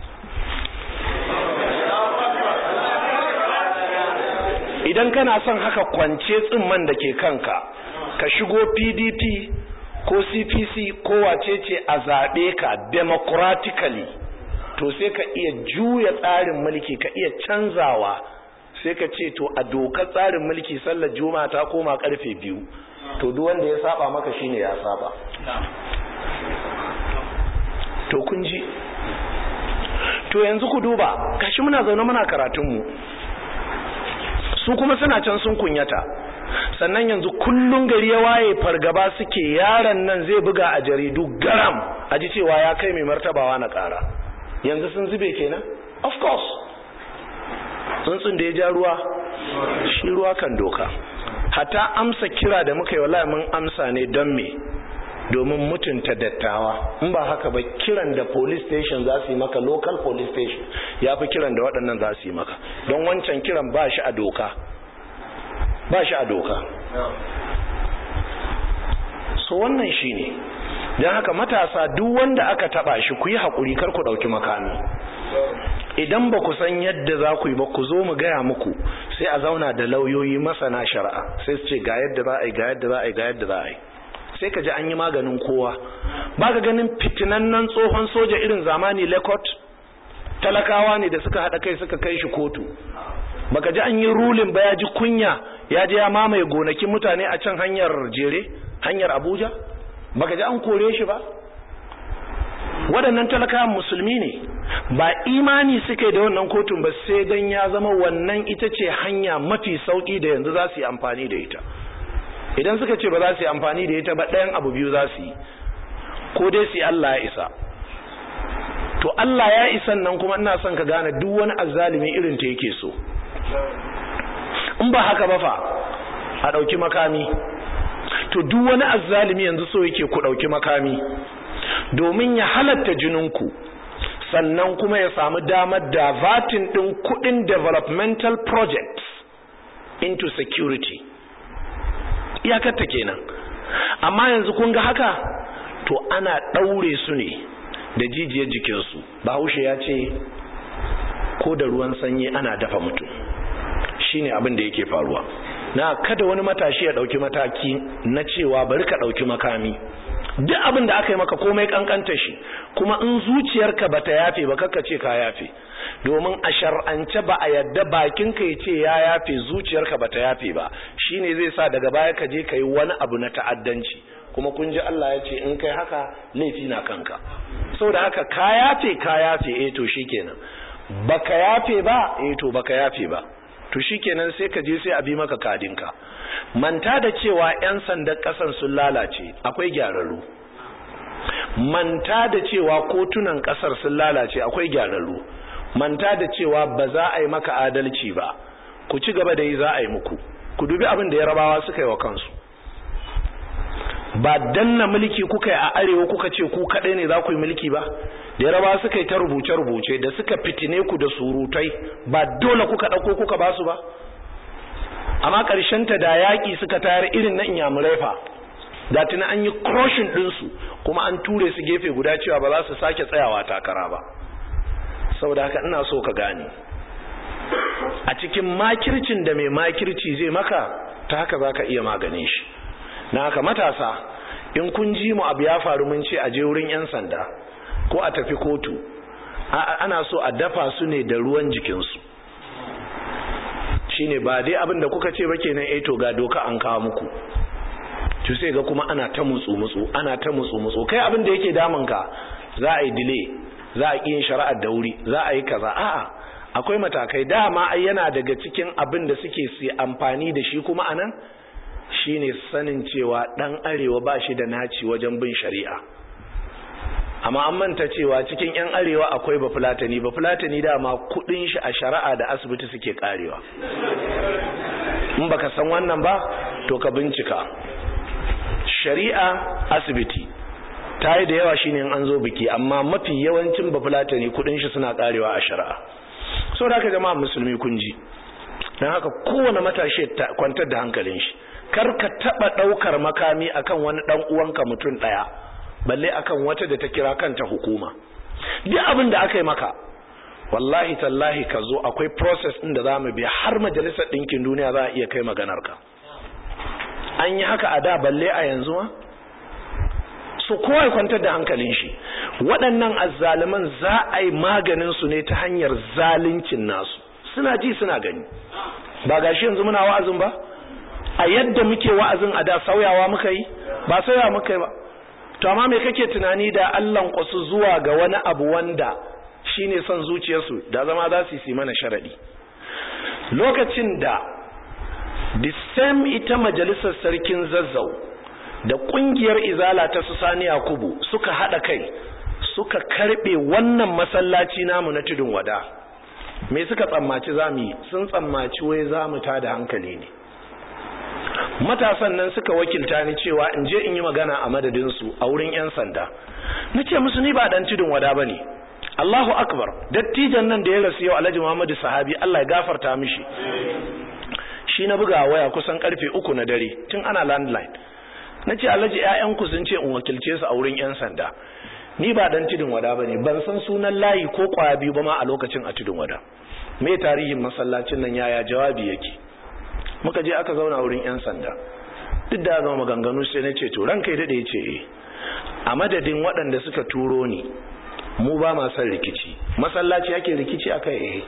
idan kana son haka kwance tsimman da ke kanka ka shigo pdp ko cpc ko wacece a zaɓe ka democratically to sai ka iya juya tsarin mulki ka iya canzawa sai ka ce to a dokar tsarin mulki sallar juma'a ta koma karfe biyu to duk wanda ya saba maka shine ya saba to kun ji to yanzu ku duba kashi muna zaune muna karatunmu su kuma suna can sun kunyata sannan yanzu kullun gari ya waye fargaba suke yaron nan zai buga a jaridu garam a ji cewa ya kai mai martabawa na kara yanzu sun zube kenan of course tsuntsun da ya ja ruwa shi ruwa kan doka hata amsa kira da muka yi wallahi mun amsa ne don me domin mutunta dattawa in ba haka ba kiran da police station za su yi maka local police station ya fi kiran da waɗannan za su yi maka don wancan kiran ba shi a doka ba shi a doka so wannan shi ne don haka matasa duk wanda aka taba shi ku yi haƙuri kar ku ɗauki makami idan ba ku san yadda za ku yi ba ku zo mu gaya muku sai a zauna da lauyoyi masana shari'a sai su ce ga yadda za a yi ga yadda za a yi ga yadda za a yi sai ka ji an yi maganin kowa ba ka ganin fitinannen tsohon soja irin zamani lekot talakawa ne da suka haɗa kai suka kai shi kotu baka ji an yi rulin ba ya ji kunya ya je ya mamaye gonakin mutane a can hanyar jere hanyar abuja baka ji an kore shi ba waɗannan talakawan musulmi ne ba imani suka da wannan kotun ba sai dan ya zama wannan ita ce hanya mafi sauki da yanzu za su yi amfani da ita idan suka ce ba za su yi amfani da ita ba ɗayan abu biyu za su yi ko dai su yi Allah ya isa to Allah ya isan nan kuma ina son ka gane duk wani azzalimi irin ta yake so in ba haka ba fa a ɗauki makami to duk wani azzalimi yanzu so yake ku ɗauki makami domin ya halatta jininku sannan kuma ya samu damar davatin ɗin kuɗin developmental projects into security iyakarta kenan amma yanzu kun ga haka to ana ɗaure su ne da jijiyar jikinsu bahaushe ya ce ko da ruwan sanyi ana dafa mutum shine abin da yake faruwa na kada wani matashi ya ɗauki mataki na cewa bari ka ɗauki makami duk abin da aka yi maka komai kankanta shi kuma in zuciyarka bata yafe ba kakka ce ka yafe domin a shar'ance ba a yadda bakinka ya ce ya yafe zuciyarka bata yafe ba shine zai sa daga baya ka je ka yi wani abu na ta'addanci kuma kun ji Allah ya ce in kai haka laifi na kanka saboda haka ka yafe ka yafe eh to shikenan baka yafe ba eh to baka yafe ba to shikenan sai ka je sai a bi maka kadinka manta da cewa 'yan sandan ƙasar sun lalace akwai gyararru manta da cewa kotunan ƙasar sun lalace akwai gyararru manta da cewa ba za a yi maka adalci ba ku ci gaba da yi za a yi muku ku dubi abin da yarabawa suka yi wa kansu ba danna mulki kuka yi a arewa kuka ce ku kaɗai ne za ku yi mulki ba da yarabawa suka yi ta rubuce-rubuce da suka fitine ku da surutai ba dole kuka ɗauko kuka ba su ba amma ta da yaƙi suka tayar irin na inyamurai fa da tuna an yi crushing ɗinsu kuma an ture su gefe guda cewa ba za su sake tsayawa takara ba saboda haka ina so ka gane a cikin makircin da mai makirci zai maka ta haka za ka iya maganin shi na haka matasa in kun ji mu abu ya faru mun ce a je wurin 'yan sanda ko a tafi kotu ana so a dafa su ne da ruwan jikinsu shine ba dai abin da kuka ce ba kenan eh to ga doka an kawo muku to sai ga kuma ana ta mutsu mutsu ana ta mutsu mutsu kai abin da yake damun ka za a yi delay za a yin shari'ar da wuri za a yi kaza a'a akwai matakai dama ai yana daga cikin abin da suke su amfani da shi kuma anan shine sanin cewa dan arewa ba shi da naci wajen bin shari'a amma an manta cewa cikin 'yan arewa akwai bafulatani bafulatani dama kudin shi a shari'a da asibiti suke karewa in baka san wannan ba to ka bincika shari'a asibiti ta yi da yawa shine in an zo biki amma mafi yawancin bafulatani kudin shi suna karewa a shari'a so da haka jama'a musulmi kun ji don haka kowane matashi kwantar da hankalin shi kar ka taba daukar makami akan wani dan uwanka mutum daya balle akan wata da ta kira kanta hukuma duk abin da aka yi maka wallahi tallahi ka zo akwai process ɗin da za mu bi har majalisar ɗinkin duniya za a iya kai maganar ka an yi haka a da balle a yanzu ma so kowa kwantar da hankalin shi waɗannan azzaliman za a yi maganin su ne ta hanyar zaluncin nasu suna ji suna gani ba gashi yanzu muna wa'azin ba a yadda muke wa'azin a da sauyawa muka yi ba sauyawa muka yi ba to amma me kake tunani da Allah kwasu zuwa ga wani abu wanda shine son zuciyarsu da zama za su yi mana sharadi lokacin da the same ita majalisar sarkin zazzau da kungiyar izala ta su sani yakubu suka hada kai suka karbe wannan masallaci namu na tudun wada me suka tsammaci zamu yi sun tsammaci wai zamu ta da hankali ne matasan nan suka wakilta ni cewa in je in yi magana a madadinsu a wurin 'yan sanda na ce musu ni ba dan tudun wada ba ne Allahu akbar dattijan nan da ya rasu yau alhaji Muhammadu sahabi Allah ya gafarta mishi shi na buga waya kusan karfe uku na dare tun ana landline na ce alhaji 'ya'yanku sun ce in wakilce su a wurin 'yan sanda ni ba dan tudun wada ba ne ban san sunan layi ko kwaya biyu ba ma a lokacin a tudun wada me tarihin masallacin nan yaya jawabi yake muka je aka zauna wurin 'yan sanda duk da zama maganganu sai na ce to ranka ya daɗe ce e a madadin waɗanda suka turo ni mu ba ma son rikici masallaci ake rikici aka eh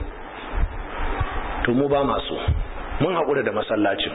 to mu ba masu mun haƙura da masallacin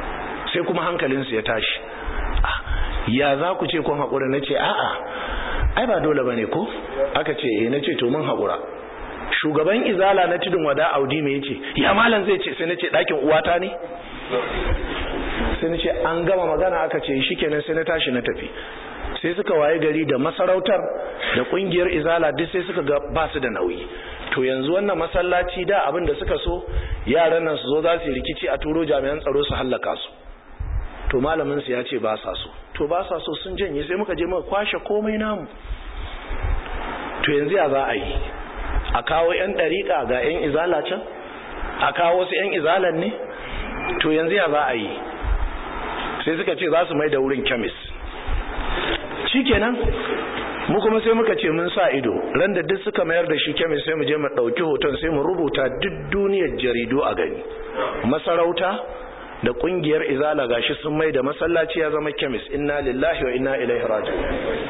sai kuma hankalinsu ya tashi ya za ku ce kun haƙura na ce a'a ai ba dole bane ko aka ce eh nace to mun haƙura shugaban izala na tudun wada audi me yace ya malam zai ce sai nace ɗakin uwata ne sai nace an gama magana aka ce shikenan sai na tashi na tafi sai suka waye gari da masarautar da kungiyar izala duk sai suka ga ba su da nauyi to yanzu wannan masallaci da abin da suka so yaran nan su zo za su yi rikici a turo jami'an tsaro su hallaka su to malamin su ya ce ba sa so to ba sa so sun janye sai muka je muka kwashe komai namu to yanzu ya za a yi a kawo yan dariƙa ga yan izala can a kawo wasu yan izalan ne to yanzu ya za a yi sai suka ce za su mai da wurin kemis shikenan mu kuma sai muka ce mun sa ido ran da duk suka mayar da shi kemis sai mu je mu ɗauki hoton sai mu rubuta duk duniyar jaridu a gani masarauta da kungiyar izala gashi sun mai da masallaci ya zama kemis inna lillahi wa inna ilaihi raji'un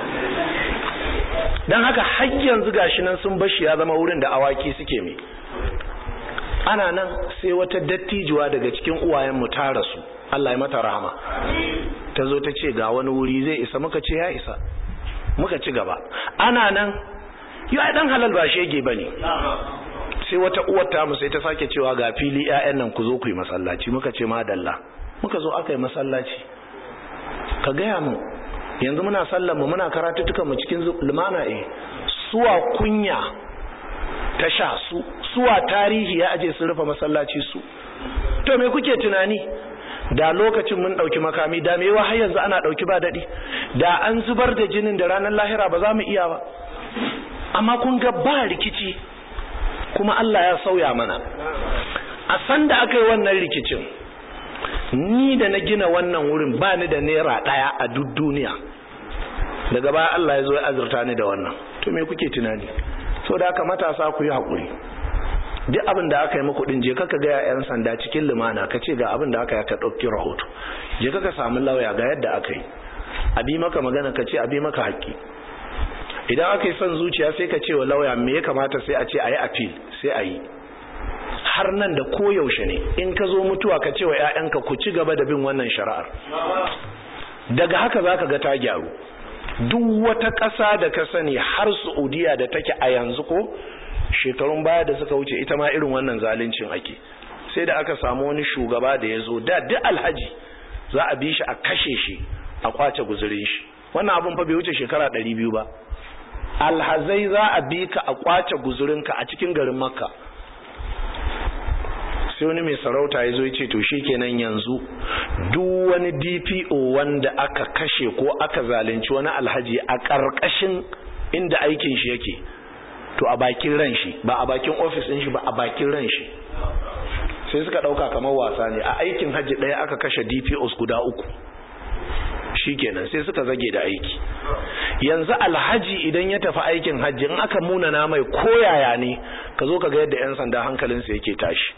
dan haka har yanzu gashi nan sun bashi ya zama wurin da awaki suke mai ana nan sai wata dattijuwa daga cikin uwayen mu ta rasu Allah ya mata rahama ta zo ta ce ga wani wuri zai isa muka ce ya isa muka ci gaba ana nan yi ai dan halal ba shege bane sai wata uwar ta mu sai ta sake cewa ga fili ƴaƴan nan ku zo ku yi masallaci muka ce madalla muka zo aka yi masallaci ka gaya mu yanzu muna sallar mu muna karatuttukan mu cikin lumana eh suwa kunya ta sha su suwa tarihi ya aje sun rufe masallaci su to me kuke tunani da lokacin mun dauki makami da me har yanzu ana dauki ba dadi da an zubar da jinin da ranar lahira ba za mu iya ba amma kun ga ba rikici kuma Allah ya sauya mana a san da aka yi wannan rikicin ni da na gina wannan wurin ba ni da naira ɗaya a duk duniya daga baya Allah ya zo ya azurta ni da wannan to me kuke tunani so da haka matasa ku yi haƙuri duk abin da aka yi muku din je kaka ga yan sanda cikin lumana ka ce ga abin da aka yi ka ɗauki rahoto je kaka samu lauya ga yadda aka yi a bi maka magana ka ce a bi maka haƙƙi idan aka yi son zuciya sai ka ce wa lauya me ya kamata sai a ce a yi appeal sai a yi har nan da koyaushe ne in ka zo mutuwa ka ce wa 'ya'yanka ku ci gaba da bin wannan shari'ar daga haka za ka ga ta gyaru duk wata ƙasa da ka sani har saudiya da take a yanzu ko shekarun baya da suka wuce ita ma irin wannan zaluncin ake sai da aka samu wani shugaba da ya zo da duk alhaji za a bi shi a kashe shi a kwace guzurin shi wannan abin fa bai wuce shekara ɗari biyu ba alhazai za a bi ka a kwace guzurinka a cikin garin makka sai wani mai sarauta ya zo ya ce to kenan yanzu duk wani dpo wanda aka kashe ko aka zalunci wani alhaji a ƙarƙashin inda aikin shi yake to a bakin ran shi ba a bakin ofis ɗin shi ba a bakin ran shi sai suka ɗauka kamar wasa ne a aikin hajji ɗaya aka kashe dpos guda uku shikenan sai suka zage da aiki yanzu alhaji idan ya tafi aikin hajji in aka munana mai koyaya ne ka zo ka ga yadda 'yan sanda hankalinsa yake tashi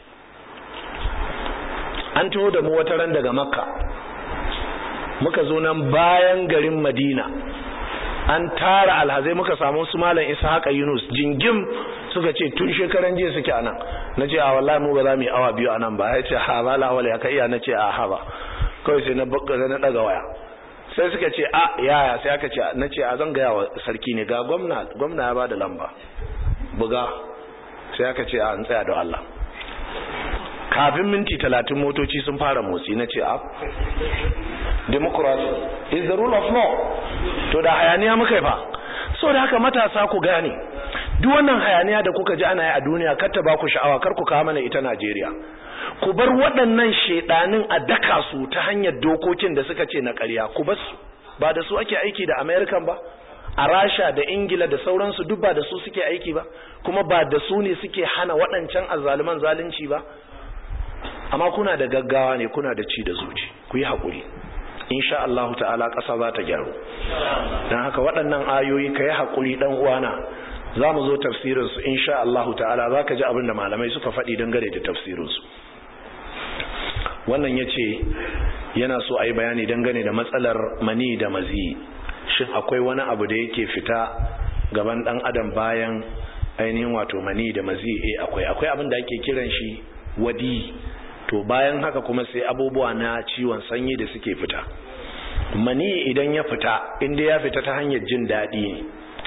an taho da mu wata ran daga makka muka zo nan bayan garin madina an tara alhazai muka samu su malam haka yunus jingim suka ce tun shekaran jiya suke anan na ce a wallahi mu ba za mu yi awa biyu anan ba ya ce ha ba la wala ya kai iya na ce a ha ba kawai sai na na daga waya sai suka ce a yaya sai aka ce na ce a zan gaya wa sarki ne ga gwamna gwamna ya bada lamba buga sai aka ce a an tsaya da Allah kafin minti talatin motoci sun fara motsi na ce a democracy is the rule of law to da hayaniya muka yi fa so da haka matasa ku gane duk wannan hayaniya da kuka ji ana yi a duniya kar ta ba ku sha'awa kar ku kawo mana ita Najeriya ku bar waɗannan shedanin a daka su ta hanyar dokokin da suka ce na ƙarya ku bar su ba da su ake aiki da American ba a Rasha da Ingila da sauransu duk ba da su suke aiki ba kuma ba da su ne suke hana waɗancan azzaluman zalunci ba amma kuna da gaggawa ne kuna da ci da zuci ku yi haƙuri insha Allah ta'ala ƙasa za ta gyaru don haka waɗannan ayoyi ka yi haƙuri ɗan uwana za mu zo tafsirinsu insha Allah ta'ala za ka ji abin da malamai suka faɗi dangane da tafsirinsu wannan ya ce yana so a yi bayani dangane da matsalar mani da mazi shin akwai wani abu da yake fita gaban ɗan adam bayan ainihin wato mani da mazi eh akwai akwai abin da ake kiran shi wadi to bayan haka kuma sai abubuwa na ciwon sanyi da suke fita mani idan ya fita inda ya fita ta hanyar jin daɗi ne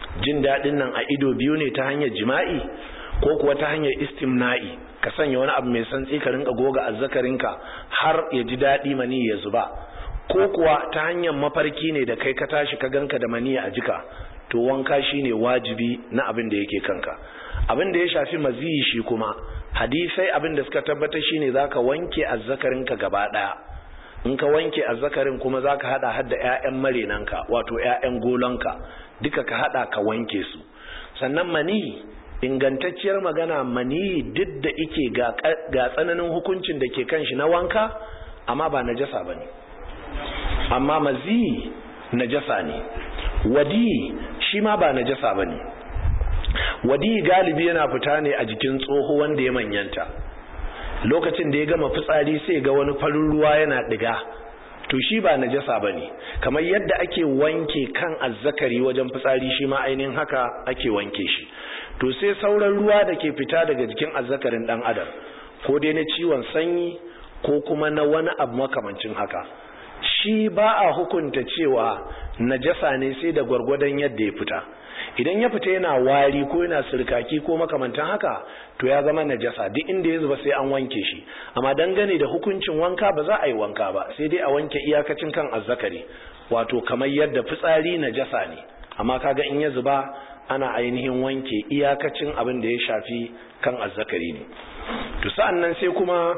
jin daɗin nan a ido biyu ne ta hanyar jima'i ko kuwa ta hanyar istimna'i ka sanya wani abu mai santsi ka rinka goga azzakarinka har ya ji daɗi mani ya zuba ko kuwa ta hanyar mafarki ne da kai ka tashi ka ganka da mani a jika to wanka shine wajibi na abin da yake kanka abin da ya shafi maziyi shi kuma hadisai abin da suka tabbatar shine zaka wanke azzakarinka gaba daya in ka wanke azzakarin kuma zaka hada hadda ƴaƴan marenanka wato ƴaƴan golonka duka ka hada ka wanke su sannan mani ingantacciyar magana mani duk da ike ga tsananin hukuncin da ke kan shi na wanka amma ba najasa bane amma mazi najasa ne wadi shi ma ba najasa bane wadi galibi yana fita ne a jikin tsoho wanda ya manyanta lokacin da ya gama fitsari sai ga wani farin ruwa yana diga to shi ba najasa bane kamar yadda ake wanke kan azzakari wajen fitsari shi ma ainihin haka ake wanke shi to sai sauran ruwa da ke fita daga jikin azzakarin dan adam ko dai na ciwon sanyi ko kuma na wani abu makamancin haka shi ba a hukunta cewa najasa ne sai da gwargwadon yadda ya fita idan ya fita yana wari ko yana sirkaki ko makamantan haka to ya zama najasa duk inda ya zuba sai an wanke shi amma dangane da hukuncin wanka ba za a yi wanka ba sai dai a wanke iyakacin kan azzakari wato kamar yadda fitsari najasa ne amma kaga in ya zuba ana ainihin wanke iyakacin abin da ya shafi kan azzakari ne to sa'an nan sai kuma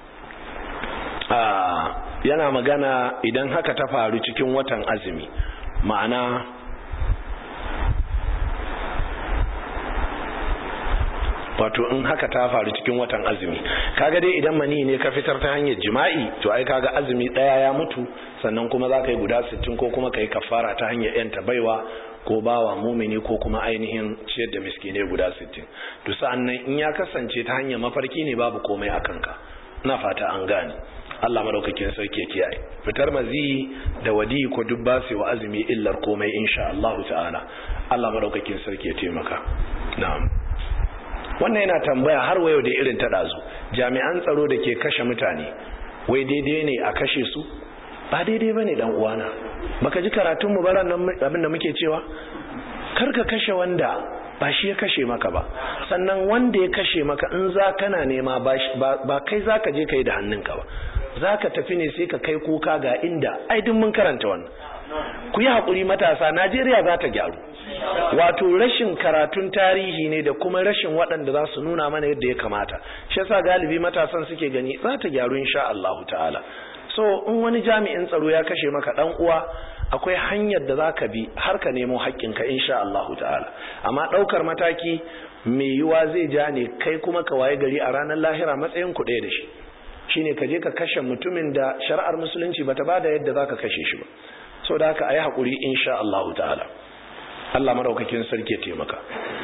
yana magana idan haka ta faru cikin watan azumi ma'ana wato in haka ta faru cikin watan azumi kaga dai idan mani ne ka fitar ta hanyar jima'i to ai kaga azumi daya ya mutu sannan kuma za ka yi guda 60 ko kuma ka yi kafara ta hanyar yanta baiwa ko bawa mumini ko kuma ainihin ciyar da miskine guda 60 to sa'an nan in ya kasance ta hanyar mafarki ne babu komai a kanka na fata an gane Allah madaukakin sarki kiyaye fitar mazi da wadi ko duk ba su wa azumi illar komai insha Allah ta'ala Allah madaukakin sarki ya taimaka na'am wannan yana tambaya har wayo da irin ta dazu jami'an tsaro da ke kashe mutane wai daidai ne a kashe su ba daidai bane dan uwana baka ji karatun mu baran nan abin da muke cewa kar ka kashe wanda ba shi ya kashe maka ba sannan wanda ya kashe maka in za kana nema ba kai za ka je ka yi da hannunka ba za ka tafi ne sai ka kai kuka ga inda aidin mun karanta wannan ku yi haƙuri matasa najeriya za ta gyaru wato rashin karatun tarihi ne da kuma rashin waɗanda za su nuna mana yadda ya kamata shi yasa galibi matasan suke gani za ta gyaru insha Allahu ta'ala so in wani jami'in tsaro ya kashe maka dan uwa akwai hanyar da zaka bi har ka nemo haƙƙinka insha Allahu ta'ala amma ɗaukar mataki mai yiwa zai ja ne kai kuma ka waye gari a ranar lahira matsayin ku ɗaya da shi shine ka je ka kashe mutumin da shari'ar musulunci bata bada yadda zaka kashe shi ba so da haka ayi haƙuri insha Allahu ta'ala Allah madaukakin sarki ya taimaka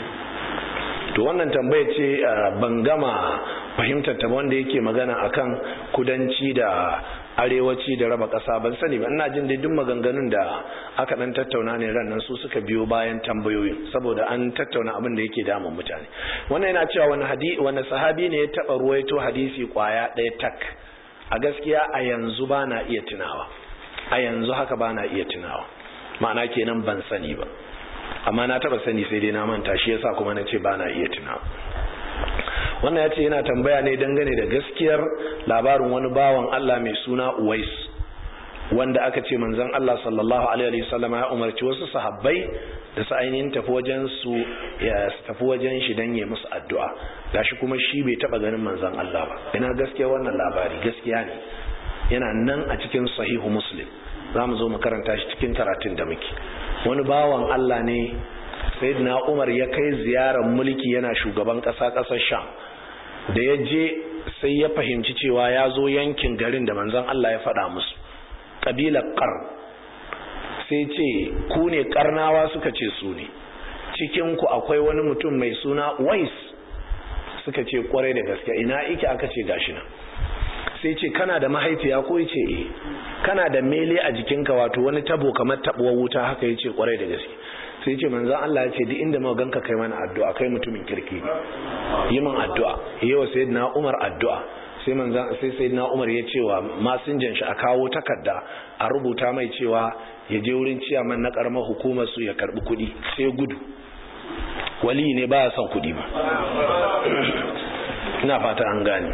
to wannan tambaya ce ban gama fahimtar ta wanda yake magana akan kudanci da arewaci da raba ƙasa ban sani ba ina jin duk maganganun da aka dan tattauna ne ran nan su suka biyo bayan tambayoyin saboda an tattauna abin da yake damun mutane wannan yana cewa wani hadisi wani sahabi ne ya taba ruwaito hadisi kwaya ɗaya tak a gaskiya a yanzu ba na iya tunawa a yanzu haka ba na iya tunawa ma'ana kenan ban sani ba amma na taba sani sai dai na manta shi yasa kuma na ce ba na iya tunawa wannan ya ce yana tambaya ne dangane da gaskiyar labarin wani bawan Allah mai suna Uwais wanda aka ce manzon Allah sallallahu alaihi wasallam ya umarci wasu sahabbai da su ainihin tafi wajen su ya tafi wajen shi dan yi musu addu'a gashi kuma shi bai taba ganin manzon Allah ba ina gaskiya wannan labari gaskiya ne yana nan a cikin sahihu muslim za mu zo mu karanta shi cikin karatun da muke wani bawan Allah ne sayyidina Umar ya kai ziyarar mulki yana shugaban ƙasa ƙasar Sham da ya je sai ya fahimci cewa ya zo yankin garin da manzon Allah ya faɗa musu ƙabilar ƙar sai ce ku ne ƙarnawa suka ce su ne cikinku akwai wani mutum mai suna wais suka ce kwarai da gaske ina ike aka ce gashi nan sai ce kana da mahaifiya ko ya ce eh kana da mele a jikinka wato wani tabo kamar tabuwar wuta haka ya ce kwarai da gaske sai ce manzan Allah ya ce duk inda muka ganka kai mana addu'a kai mutumin kirki ne yi min addu'a yawa sayyidina Umar addu'a sai manzan sai sai na umar ya cewa masinjan shi a kawo takarda a rubuta mai cewa ya je wurin ciyaman na karamar hukumar su ya karbi kuɗi sai gudu wali ne ba son kuɗi ba ina fata an gane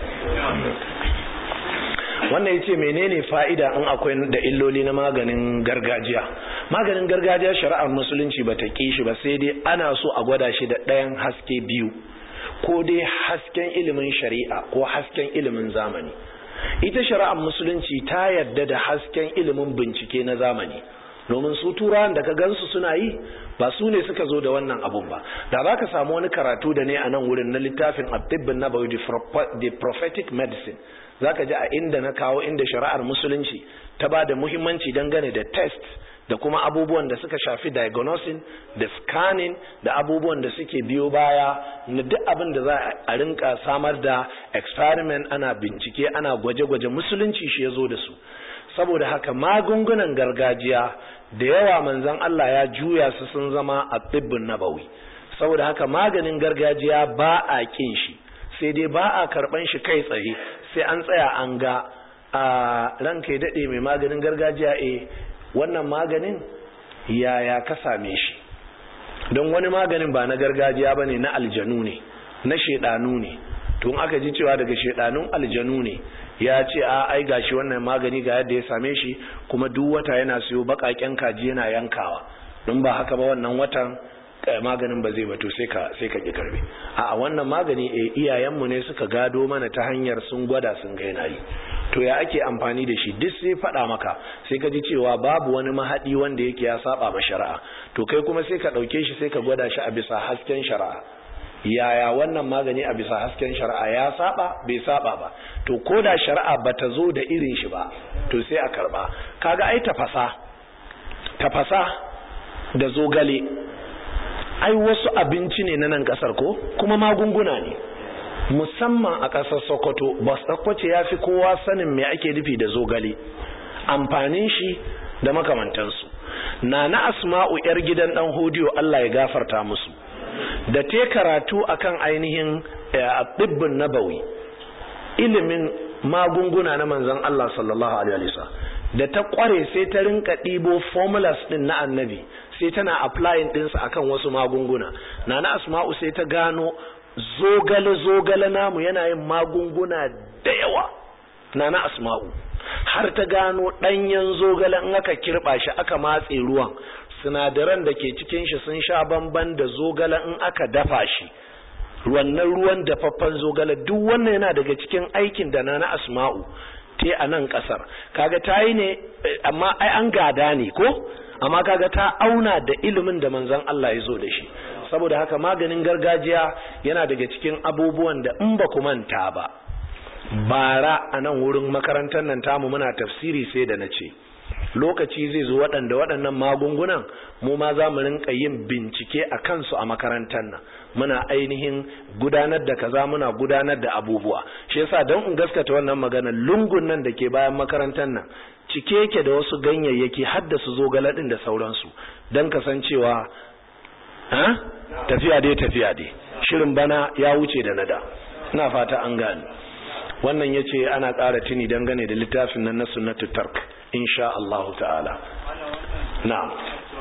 wannan yace menene fa'ida in akwai da illoli na maganin gargajiya maganin gargajiya shari'ar musulunci bata ki shi ba sai dai ana so a gwada shi da ɗayan haske biyu ko dai hasken ilimin shari'a ko hasken ilimin zamani ita shari'ar musulunci ta yarda da hasken ilimin bincike na zamani domin su turawan da ka gansu suna yi ba su ne suka zo da wannan abun ba da za ka samu wani karatu da ne a nan wurin na littafin abdibbin na bayu the prophetic medicine za ka ji a inda na kawo inda shari'ar musulunci ta ba da muhimmanci dangane da test da kuma abubuwan da suka shafi diagnosing da scanning da abubuwan da suke biyo baya na duk abin da za a rinka samar da experiment ana bincike ana gwaje-gwaje musulunci shi ya zo da su saboda haka magungunan gargajiya da yawa manzon Allah ya juya su sun zama a tsibbin nabawi saboda haka maganin gargajiya ba a kin shi sai dai ba a karban shi kai tsaye sai an tsaya an ga a ranka ya daɗe mai maganin gargajiya eh wannan maganin yaya ka same shi don wani maganin ba na gargajiya ba ne na aljanu ne na shaidanu ne tun aka ji cewa daga shaidanun aljanu ne ya ce a ai gashi wannan magani ga yadda ya same shi kuma duk wata yana siyo bakaken kaji yana yankawa don ba haka ba wannan watan maganin ba zai bato sai ka sai ka ki karbe a wannan magani eh iyayenmu ne suka gado mana ta hanyar sun gwada sun ga yana yi to ya ake amfani da shi duk sai faɗa maka sai ka ji cewa babu wani mahaɗi wanda yake ya saba ma shari'a to kai kuma sai ka ɗauke shi sai ka gwada shi a bisa hasken shari'a yaya wannan magani a bisa hasken shari'a ya saba bai saba ba to ko da shari'a bata zo da irin shi ba to sai a karba kaga ai tafasa tafasa da zogale ai wasu abinci ne na nan kasar ko kuma magunguna ne musamman a ƙasar sokoto bas ɗakwace ya fi kowa sanin me ake nufi da zogale amfanin shi da makamantansu na na asma'u yar gidan ɗan hodiyo allah ya gafarta musu da te karatu akan ainihin ɗibbin nabawi ilimin magunguna na manzon allah sallallahu alaihi wasallam da ta kware sai ta rinka ɗibo formulas ɗin na annabi sai tana applying ɗinsa akan wasu magunguna na na asma'u sai ta gano zogale-zogale namu yana yin magunguna da yawa na na asma'u har ta gano ɗanyen zogale in aka kirɓa shi aka matse ruwan sinadaran da ke cikin shi sun sha bamban da zogale in aka dafa shi wannan ruwan dafaffen zogale duk wannan yana daga cikin aikin da na na asma'u te a nan ƙasar kaga ta yi ne amma ai an gada ne ko amma kaga ta auna da ilimin da manzon Allah ya zo da shi saboda haka maganin gargajiya yana daga cikin abubuwan da in ba ku manta ba bara a nan wurin makarantar nan tamu muna tafsiri sai da na ce lokaci zai zo waɗanda waɗannan magungunan mu ma za mu rinka yin bincike a kansu a makarantar nan muna ainihin gudanar da kaza muna gudanar da abubuwa shi yasa don in gaskata wannan magana lungun nan da ke bayan makarantar nan cike yake da wasu ganyayyaki haddasa zogale ɗin da sauransu don kasancewa tafiya dai tafiya dai shirin bana ya wuce da nada ina fata an gane wannan yace ana ƙara tuni dangane da littafin nan na sunnatu tark insha Allah ta'ala na'am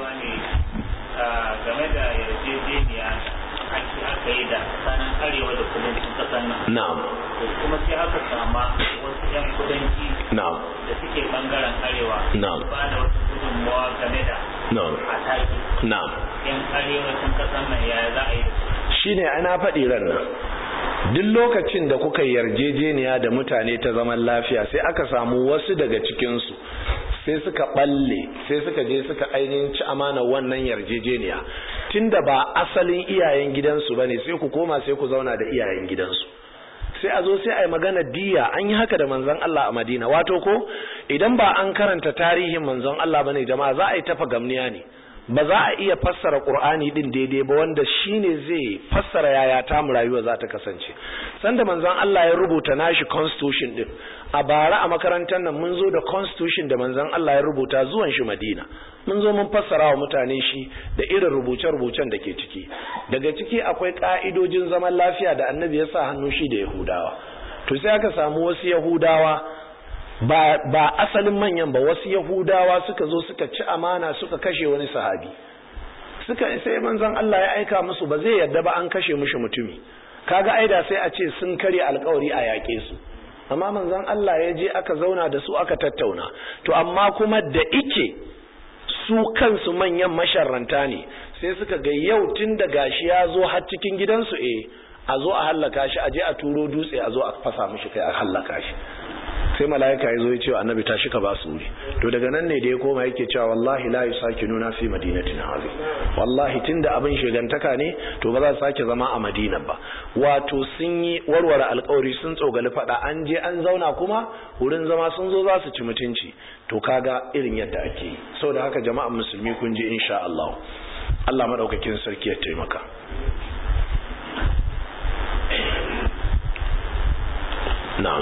game da yarjejeniya aka yi da tsakanin arewa da kudancin kasar nan na'am kuma sai aka sama wasu 'yan kudanci na'am da suke bangaren arewa Na'am. ba da wata gudunmawa game da na'am ataki na'am yan arewacin kasar nan yaya za a yi da su shine ana faɗi ran nan duk lokacin da kuka yarjejeniya da mutane ta zaman lafiya sai aka samu wasu daga cikinsu sai suka balle sai suka je suka ainihin ci amana wannan yarjejeniya tunda ba asalin iyayen gidansu bane sai ku koma sai ku zauna da iyayen gidansu sai a zo sai a yi magana diya an yi haka da manzon Allah a Madina wato ko idan ba an karanta tarihin manzon Allah bane jama'a za a yi tafa gamniya ne ba za a iya fassara Qur'ani din daidai ba wanda shine zai fassara yaya ta mu rayuwa za ta kasance sanda manzon Allah ya rubuta nashi constitution din a bara a makarantar nan mun zo da constitution da manzon Allah ya rubuta zuwan shi Madina mun zo mun fassara wa mutane shi da irin rubuce-rubucen da ke ciki daga ciki akwai ka'idojin zaman lafiya da annabi ya sa hannu shi da Yahudawa to sai aka samu wasu yahudawa ba, ba asalin manyan ba wasu yahudawa suka zo suka ci amana suka kashe wani sahabi suka sai manzon Allah ya aika musu ba zai yadda ba an kashe mushi mutumi kaga aida sai a ce sun karya alkawari a yaƙe su amma manzon Allah ya je aka zauna da su aka tattauna to amma kuma da ike su kansu manyan masharranta ne sai suka ga yau tun da gashi ya zo har cikin gidansu eh a zo a hallaka shi a je a turo dutse a zo a fasa mishi kai a hallaka shi sai mala'ika ya zo ya ce annabi tashi ka ba su wuri to daga nan ne da ya koma yake cewa wallahi la nuna fi madinatin hazi wallahi tunda abin shigantaka ne to ba za su sake zama a madina ba wato sun yi warware alkawari sun tsogali fada an je an zauna kuma wurin zama sun zo za su ci mutunci to kaga irin yadda ake yi saboda haka jama'an musulmi kun ji insha Allah Allah madaukakin sarki ya taimaka na'am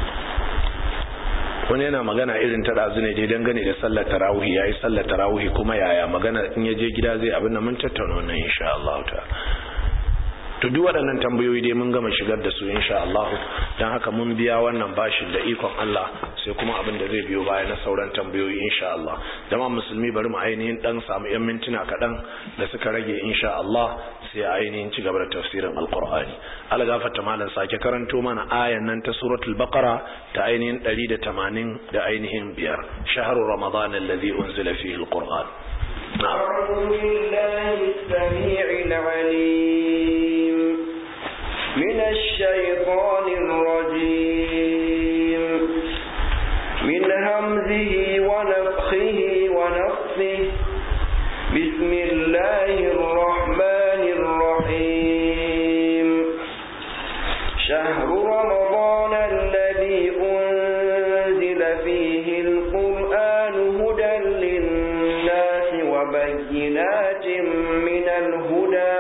wani yana magana irin ta ɗazu ne dai dangane da sallar tarawihi ya yi sallar tarawihi kuma yaya magana in ya je gida zai abin da mun tattauna wannan insha Allah ta to duk waɗannan tambayoyi dai mun gama shigar da su insha Allah don haka mun biya wannan bashin da ikon Allah sai kuma abin da zai biyo baya na sauran tambayoyi insha Allah dama musulmi bari mu ainihin dan samu yan mintuna kaɗan da suka rage insha Allah sai a ainihin ci gaba da tafsirin alqur'ani Allah gafarta malam sake karanto mana ayan nan ta suratul baqara ta ainihin 180 da ainihin biyar shahru ramadan alladhi unzila fihi alqur'an أعوذ بالله السميع العليم من الشيطان الرجيم من همزه ونفخه ونفسه بسم الله الرحمن الرحيم شهر رمضان الذي أنزل فيه القرآن هدى للناس وبينات من الهدى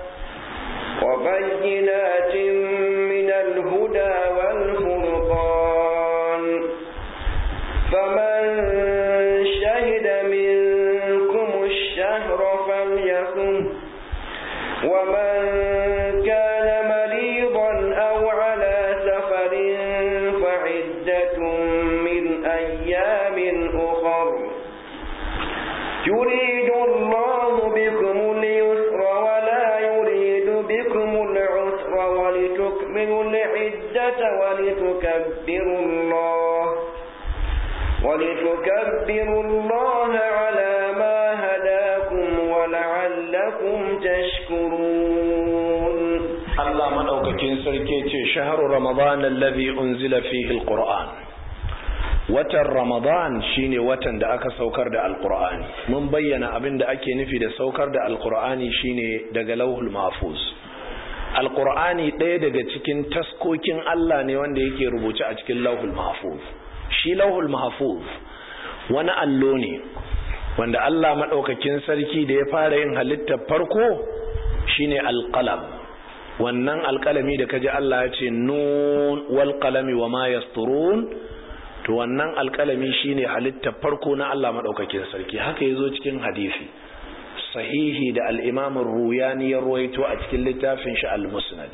وبينات من الهدى والفرقان فمن شهد منكم الشهر فليصم ومن كان مريضا أو على سفر فعدة من أيام أخر يريد الله بكم اليسر ولا يريد بكم العسر ولتكملوا العدة ولتكبروا الله ولتكبروا الله على ما هداكم ولعلكم تشكرون Allah madaukakin sarki ce shahru ramadan alladhi unzila fihi alquran watan ramadan shine watan da aka saukar da alqur'ani mun bayyana abin da ake nufi da saukar da alqur'ani shine daga lauhul mahfuz alqur'ani ɗaya daga cikin taskokin Allah ne wanda yake rubuce a cikin lauhul mahfuz shi lauhul mahfuz wani allo ne wanda Allah madaukakin sarki da ya fara yin halittar farko shine alqalam wannan alkalami da kaji Allah ya ce nun wal qalami wama yasturun to wannan alkalami shine halitta farko na Allah madaukakin sarki haka yazo cikin hadisi sahihi da al-Imam ruyani ya ruwaito a cikin littafin shi al-Musnad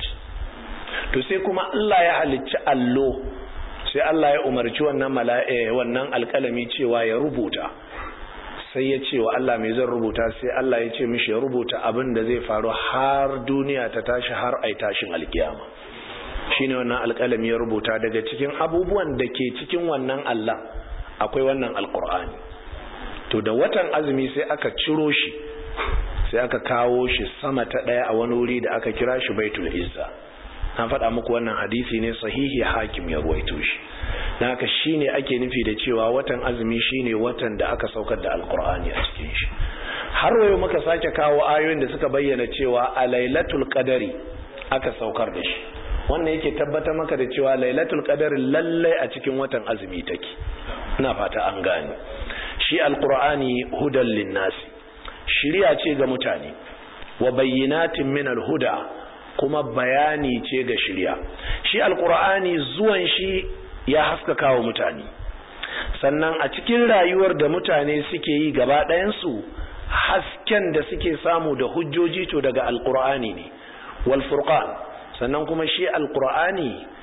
to sai kuma Allah ya halicci allo sai Allah ya umarci wannan mala'e wannan alkalami cewa ya rubuta sai ya ce wa Allah mai zan rubuta sai Allah ya ce mishi ya rubuta abin da zai faru har duniya ta tashi har ai tashin alkiyama shine wannan alƙalami ya rubuta daga cikin abubuwan da ke cikin wannan Allah akwai wannan alƙur'ani to da watan azumi sai aka ciro shi sai aka kawo shi sama ta ɗaya a wani wuri da aka kira shi baitul izza na faɗa muku wannan hadisi ne sahihi hakim ya ruwaito shi na haka shine ake nufi da cewa watan azumi shine watan da aka saukar da alkur'ani a cikin shi har wayo muka sake kawo ayoyin da suka bayyana cewa a lailatul qadari aka saukar da shi wannan yake tabbatar maka da cewa lailatul qadari lallai a cikin watan azumi take ina fata an gane shi alkur'ani hudan linnasi shiriya ce ga mutane wa bayyinatin min alhuda kuma bayani ce ga shirya shi alkur'ani zuwan shi ya haskaka wa mutane sannan a cikin rayuwar da mutane suke yi gaba ɗayansu hasken da suke samu da hujjoji to daga alkur'ani ne wal furqan sannan kuma shi alkur'ani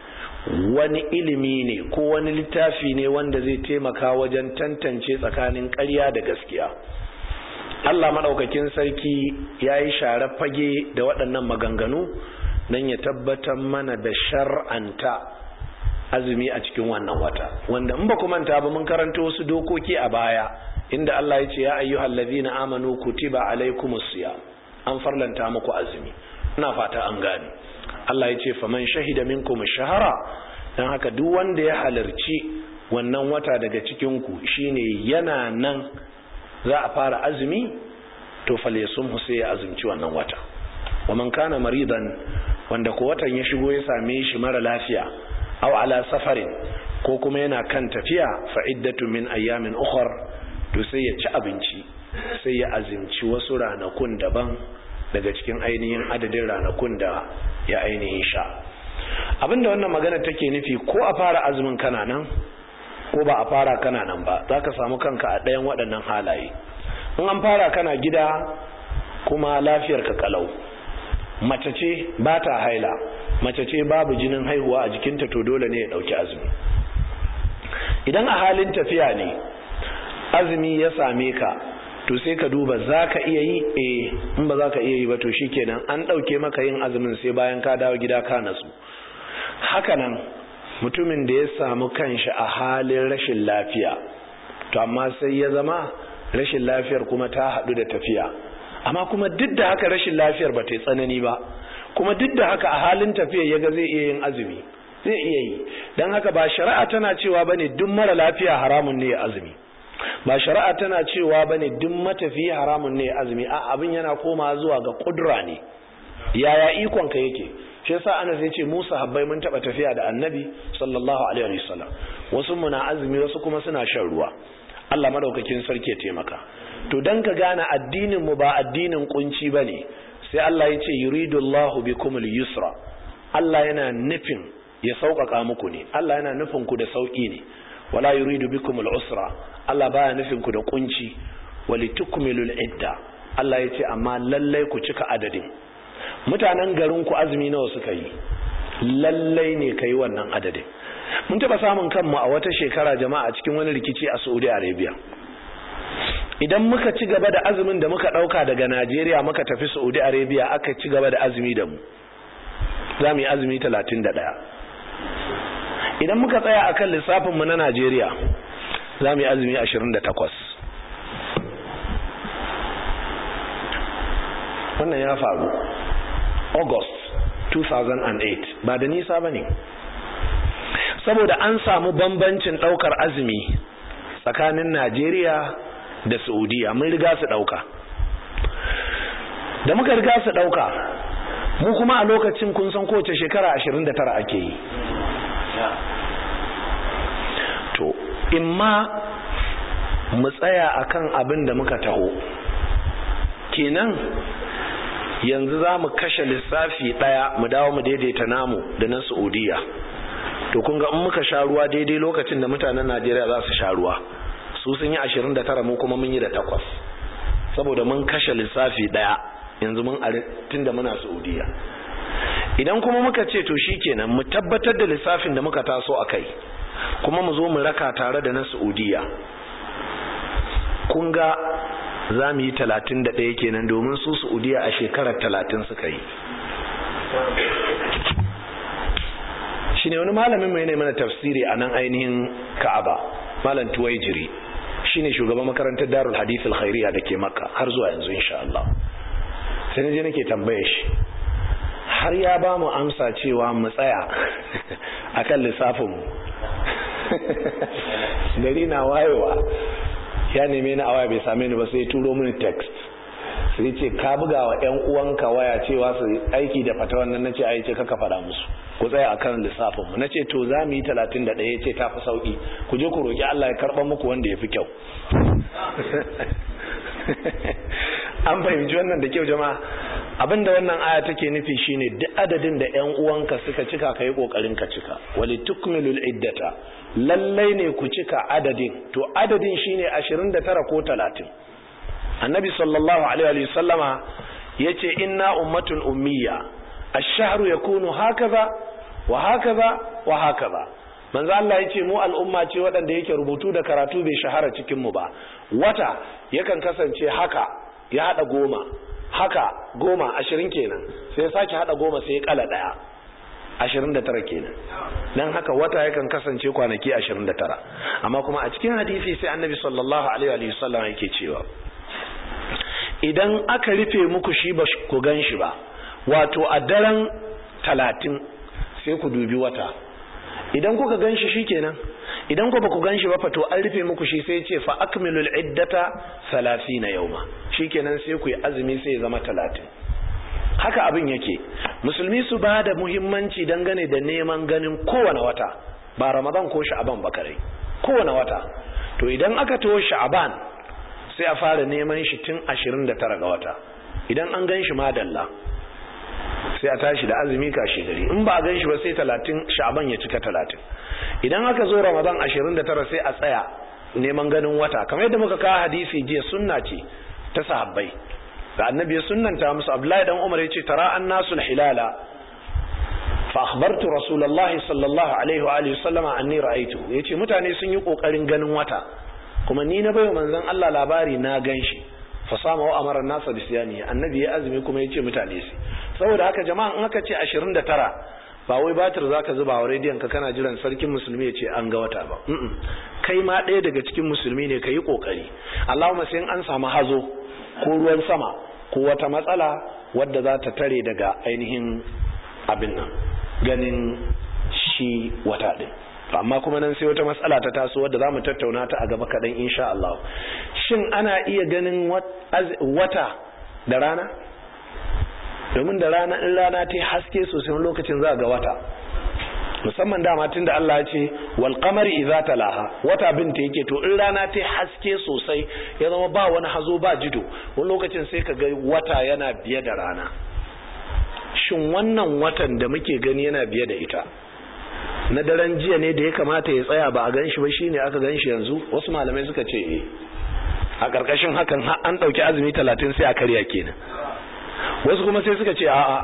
wani ilimi ne ko wani littafi ne wanda zai taimaka wajen tantance tsakanin ƙarya da gaskiya Allah maɗaukakin sarki ya yi share fage da waɗannan maganganu don ya tabbatar mana da shar'anta azumi a cikin wannan wata wanda in ba ku manta ba mun karanta wasu dokoki a baya inda Allah ya ce ya ayyuhal ladina amanu kutiba alaikumus siyam an farlanta muku azumi ina fata an gane Allah ya ce faman shahida minkum shahara dan haka duk wanda ya halarci wannan wata daga cikin ku shine yana nan za a fara azumi to falyasum sai ya azumci wannan wata wa man kana maridan wanda ko watan ya shigo ya same shi mara lafiya aw ala safarin ko kuma yana kan tafiya fa iddatu min ayyamin ukhra to sai ya ci abinci sai ya azumci wasu ranakun daban daga cikin ainihin adadin ranakun da ya ainihin sha abinda wannan magana take nufi ko a fara azumin kana nan ko ba a fara kana nan ba za ka samu kanka a ɗayan waɗannan halaye in an fara kana gida kuma lafiyar ka kalau mace ce ba ta haila mace ce babu jinin haihuwa a jikinta to dole ne ya ɗauki azumi idan a halin tafiya ne azumi ya same ka to sai ka duba za ka iya yi eh in ba za ka iya yi ba to shikenan an ɗauke maka yin azumin sai bayan ka dawo gida ka nasu hakanan mutumin da ya samu kanshi a halin rashin lafiya to amma sai ya zama rashin lafiyar kuma ta haɗu da tafiya amma kuma duk da haka rashin lafiyar ba ta yi tsanani ba kuma duk da haka a halin tafiya ya ga zai iya yin azumi zai iya yi don haka ba shari'a tana cewa ba ne duk mara lafiya haramun ne ya azumi ba shari'a tana cewa ba ne duk matafiya haramun ne ya azumi a abin yana koma zuwa ga kudura ne yaya ikonka yake shi yasa ana zai ce musa habbai mun taba tafiya da annabi sallallahu alaihi wasallam wasu muna azumi wasu kuma suna shan ruwa Allah madaukakin sarki ya taimaka to dan ka gane addinin mu ba addinin kunci bane sai Allah ya ce yuridullahu bikumul yusra Allah yana nufin ya sauƙaƙa muku ne Allah yana nufin ku da sauƙi ne wala yuridu bikumul usra Allah baya nufin ku da kunci walitukmilul idda Allah ya ce amma lallai ku cika adadin mutanen garin ku azumi nawa suka yi lallai ne kai wannan adadin mun taba samun kanmu a wata shekara jama'a cikin wani rikici a Saudi Arabia idan muka ci gaba da azumin da muka dauka daga Najeriya muka tafi Saudi Arabia aka ci gaba da azumi da mu za mu yi azumi 31 idan muka tsaya akan lissafin mu na Najeriya za mu yi azumi 28 wannan ya faru august 2008 ba da nisa ba ne saboda an samu bambancin daukar azumi tsakanin najeriya da saudiya mun riga su dauka da muka riga su dauka mu kuma a lokacin kun san kowace shekara 29 ake yi to imma mu tsaya akan abin da muka taho kenan yanzu za mu kashe lissafi ɗaya mu dawo mu daidaita namu da na saudiya to kun ga in muka sha ruwa daidai lokacin da mutanen najeriya za su sha ruwa su sun yi ashirin da tara mu kuma mun yi da takwas saboda mun kashe lissafi ɗaya yanzu mun tun da muna saudiya idan kuma muka ce to shi kenan mu tabbatar da lissafin da muka taso a kai kuma mu zo mu raka tare da na saudiya kun ga za mu yi talatin da ɗaya kenan domin su saudiya a shekarar talatin suka yi shi ne wani malamin mai mana tafsiri a nan ainihin ka'aba malam tuwaijiri shi ne shugaban makarantar darul hadithul khairiya da ke maka har zuwa yanzu insha Allah sai na je nake tambaye shi har ya ba mu amsa cewa mu tsaya akan lissafinmu gari na wayewa ya neme ni a waya bai same ni ba sai turo mini text sai ce ka buga wa ƴan uwanka waya cewa su aiki da fata wannan nace ai ce kaka fada musu ku tsaya akan lissafin mu nace to za mu yi 31 yace ta fi sauki ku je ku roki Allah ya karba muku wanda yafi kyau an fahimci wannan da kyau jama'a abinda wannan aya take nufi shine duk adadin da ƴan uwanka suka cika kai kokarin ka cika walitukmilul iddata lallai ne ku cika adadin to adadin shine 29 ko 30 annabi sallallahu alaihi wa sallama yace inna ummatun ummiya ash-shahru yakunu hakaza wa hakaza wa hakaza manzo Allah yace mu al'umma ce waɗanda yake rubutu da karatu bai shahara cikin mu ba wata yakan kasance haka ya hada goma haka goma ashirin kenan sai ya sake hada goma sai ya kala daya ashirin da tara kenan dan haka wata yakan kasance kwanaki ashirin da tara amma kuma a cikin hadisi sai annabi sallallahu alaihi wa sallam yake cewa idan aka rufe muku shi ba ku gan shi ba wato a daren talatin sai ku dubi wata idan kuka gan shi shikenan idan ku ba ku gan shi ba fato an rufe muku shi sai ce fa akmilul iddata na yauma shikenan sai ku yi azumi sai ya zama talatin haka abin yake musulmi su ba da muhimmanci dangane da neman ganin kowane wata ba ramadan ko sha'aban ba kare kowane wata to idan aka taho sha'aban sai a fara neman shi tun 29 ga wata idan an gan shi madalla sai a tashi da azumi kashe gari in ba a gan shi ba sai 30 sha'aban ya cika 30 idan aka zo ramadan 29 sai a tsaya neman ganin wata kamar yadda muka kawo hadisi jiya sunna ce ta sahabbai da annabi ya sunnanta musu abdullahi dan umar ya ce tara annasu hilala fa akhbartu rasulullahi sallallahu alaihi wa alihi sallama anni ra'aytu yace mutane sun yi kokarin ganin wata kuma ni na bayo manzon Allah labari na ganshi fa sama wa amara nasa bi siyani annabi ya azumi kuma yace mutane su saboda haka jama'a in aka ce 29 ba wai batir zaka zuba wa rediyon ka kana jiran sarkin musulmi ya ce an ga wata ba kai ma ɗaya daga cikin musulmi ne ka yi kokari Allahumma sai an samu hazo ko ruwan sama ko wata matsala wadda za ta tare daga ainihin abin nan ganin shi wata ɗin amma kuma nan sai wata matsala ta taso wadda za mu tattauna ta a gaba kaɗan insha Allah shin ana iya ganin wata da rana domin da rana in rana ta haske sosai lokacin za ga wata musamman dama tun da Allah ya ce wal qamari idza talaha wata binta yake to in rana ta haske sosai ya zama ba wani hazo ba jido wani lokacin sai ka ga wata yana biye da rana shin wannan watan da muke gani yana biye da ita na daren jiya ne da ya kamata ya tsaya ba a gan shi ba shine aka gan shi yanzu wasu malamai suka ce eh a ƙarƙashin hakan an ɗauki azumi talatin sai a karya kenan wasu kuma sai suka ce a'a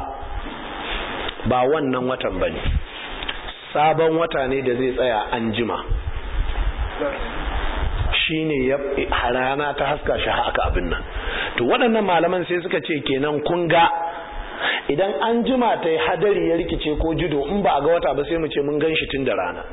ba wannan watan ba ne sabon wata ne da zai tsaya an jima shi ne ya rana ta haska shi haka abin nan to waɗannan malaman sai suka ce kenan kun ga idan an jima ta yi hadari ya rikice ko judo in ba a ga wata ba sai mu ce mun gan shi tun da rana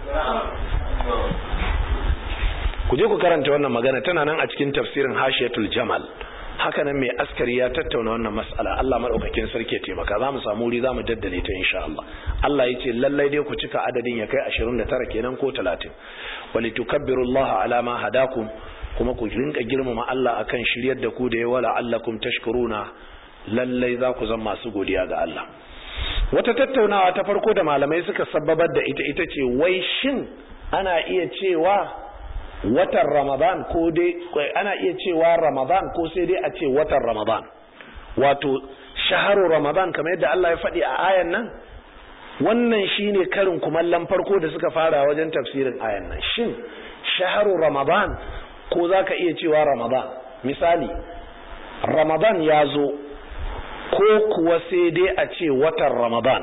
ku je ku karanta wannan magana tana nan a cikin tafsirin hashiyatul jamal haka nan mai askari ya tattauna wannan mas'ala Allah madaukakin sarki ya taimaka za mu samu wuri za mu daddale ta insha Allah Allah ya ce lallai dai ku cika adadin ya kai 29 kenan ko 30 wali tukabbiru Allah ala ma hadakum kuma ku rinka girmama Allah akan shiryar da ku da ya wala allakum tashkuruna lallai za ku zama masu godiya ga Allah wata tattaunawa ta farko da malamai suka sababar da ita ita ce wai shin ana iya cewa watan ramadan ko dai ana iya cewa ramadan ko sai dai a ce watan ramadan wato shaharu ramadan kamar yadda Allah ya faɗi a ayan nan wannan shine karin kumallon farko da suka fara wajen tafsirin ayan nan shin shaharu ramadan ko zaka iya cewa ramadan misali ramadan ya zo ko kuwa sai dai a ce watan ramadan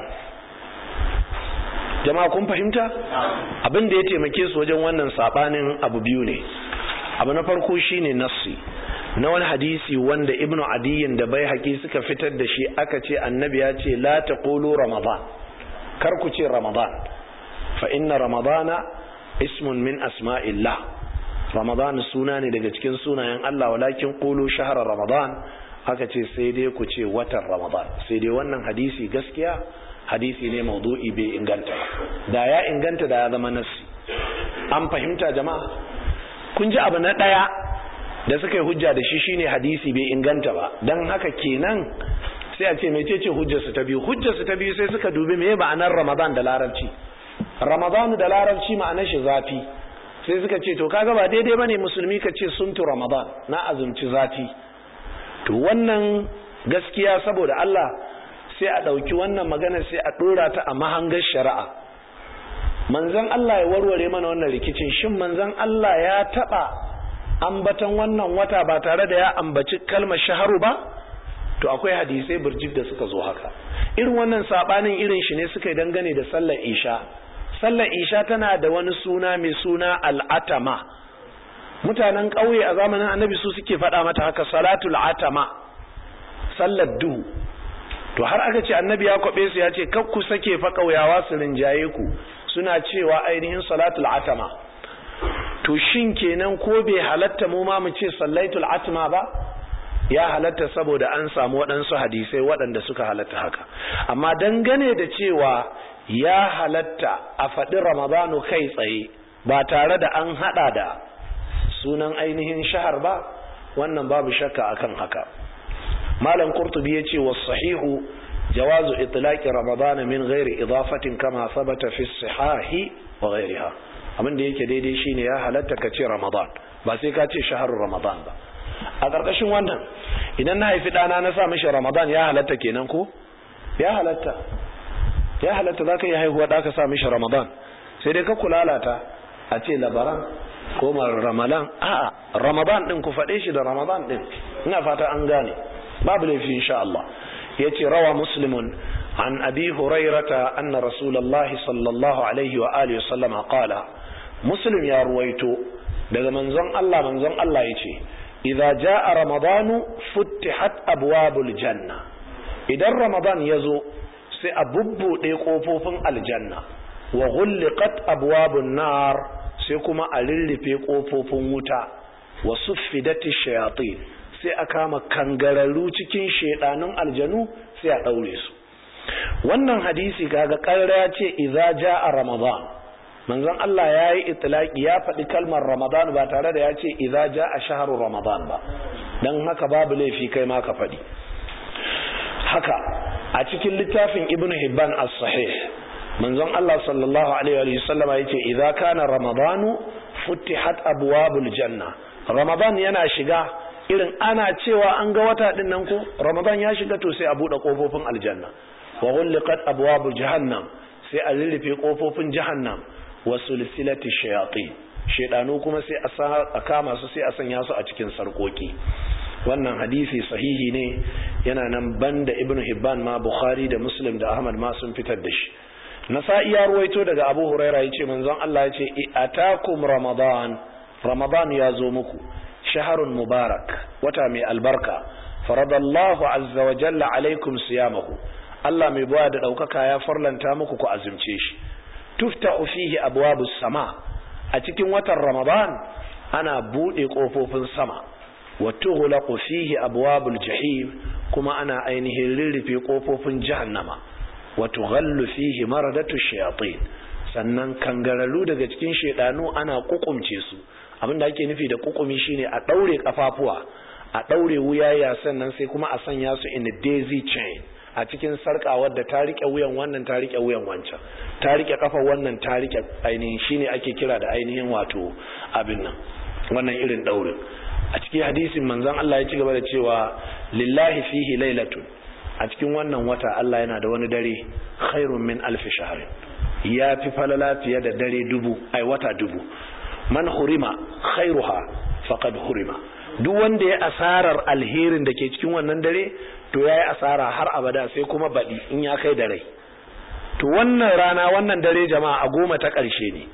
jama'a kun fahimta abin da ya taimake su wajen wannan sabanin abu biyu ne abu na farko shine nassi na wani hadisi wanda ibnu adiyin da bai haƙi suka fitar da shi aka ce annabi ya ce la taqulu ramadan kar ku ce ramadan fa inna ramadana ismun min asma'illah ramadan suna ne daga cikin sunayen Allah walakin qulu shahra ramadan aka ce sai dai ku ce watan ramadan sai dai wannan hadisi gaskiya hadisi ne maudu'i bai inganta da ya inganta da ya zama nassi an fahimta jama'a kun ji abu na ɗaya da suka yi hujja da shi shine hadisi bai inganta ba don haka kenan sai a ce mecece hujjarsu ta biyu hujjarsu ta biyu sai suka dubi me ma'anar ramadan da larabci ramadan da larabci ma'anar shi zafi sai suka ce to kaga ba daidai bane musulmi ka ce suntu ramadan na azumci zafi to wannan gaskiya saboda Allah sai a ɗauki wannan magana sai a ɗora ta a mahangar shari'a manzan Allah ya warware mana wannan rikicin shin manzan Allah ya taɓa ambatan wannan wata ba tare da ya ambaci kalmar shaharu ba to akwai hadisai burjik da suka zo haka irin wannan sabanin irin shi ne suka yi dangane da sallar isha sallar isha tana da wani suna mai suna al'atama mutanen ƙauye a zamanin annabi su suke faɗa mata haka salatul atama sallar duhu to har aka ce annabi ya kwaɓe su ya ce kar ku sake fa ƙauyawa su rinjaye ku suna cewa ainihin salatul atama to shin kenan ko bai halatta mu ma mu ce sallaitul atama ba ya halatta saboda an samu waɗansu hadisai waɗanda suka halatta haka amma dangane da cewa ya halatta a faɗi ramadanu kai tsaye ba tare da an haɗa da sunan ainihin shahar ba wannan babu shakka akan haka malam qurtubi yace was sahihu jawazu itlaqi ramadana min ghairi idafatin kama sabata fi sihahi wa ghairiha abin da yake daidai shine ya halatta ka ce ramadan ba sai ka ce shaharul ramadan ba a ƙarƙashin wannan idan na haifi ɗana na sa mishi ramadan ya halatta kenan ko ya halatta ya halatta za ka yi haihuwa ɗa ka sa mishi ramadan sai dai ka kulalata a ce labaran ko ramadan a'a ramadan ɗin ku faɗe shi da ramadan ɗin ina fata an gane babu laifi insha Allah ya ce rawa muslimun an abi hurairata anna rasulullahi sallallahu alaihi wa alihi sallama qala muslim ya ruwaito daga manzon Allah manzon Allah ya ce idza jaa ramadanu futtihat abwabul janna idan ramadan yazo sai a bubbude kofofin aljanna wa ghulqat abwabun nar sai kuma a rirrufe kofofin wuta wa suffidati shayatin sai a kama kangararru cikin shedanun aljanu sai a daure su wannan hadisi kaga karra ya ce idza jaa ramadan manzon Allah ya yi itilaki ya faɗi kalmar Ramadan ba tare da ya ce idza jaa shahru Ramadan ba dan haka babu laifi kai ma ka faɗi haka a cikin littafin Ibn Hibban as-Sahih manzon Allah sallallahu alaihi wa sallama yace idza kana Ramadanu futtihat abwabul janna Ramadan yana shiga irin ana cewa an ga wata din nan ko Ramadan ya shiga to sai a bude kofofin aljanna wa ghulqat abwabul jahannam sai a lullufe kofofin jahannam wasu lissilati shayatin shaidanu kuma sai a kama su sai a sanya su a cikin sarkoki wannan hadisi sahihi ne yana nan banda ibnu hibban ma bukhari da muslim da ahmad ma sun fitar da shi nasa'i ya ruwaito daga abu huraira yace manzon Allah yace atakum ramadan ramadan ya zo muku shaharun mubarak wata mai albarka faradallahu azza wa jalla alaikum siyamahu Allah mai bawa da daukaka ya farlanta muku ku azumce shi tufta'u fihi abwabus sama a cikin watan ramadan ana bude kofofin sama wa tughlaqu fihi abwabul jahim kuma ana ainihin rirrufe kofofin jahannama wa tughallu fihi maradatu shayatin sannan kangararu daga cikin shedanu ana kukumce su abinda ake nufi da kukumi shine a daure kafafuwa a daure wuyaya sannan sai kuma a sanya su in a daisy chain a cikin sarka wadda ta rike wuyan wannan ta rike wuyan wancan ta rike kafa wannan ta rike ainihin shine ake kira da ainihin wato abin nan wannan irin daurin a cikin hadisin manzon Allah ya ci gaba da cewa lillahi fihi lailatun a cikin wannan wata Allah yana da wani dare khairun min alfi shahr ya fi falala fiye da dare dubu ai wata dubu man hurima khairuha faqad hurima duk wanda ya asarar alherin da ke cikin wannan dare to ya yi asara har abada sai kuma baɗi in ya kai da rai to wannan rana wannan dare jama'a a goma ta ƙarshe ne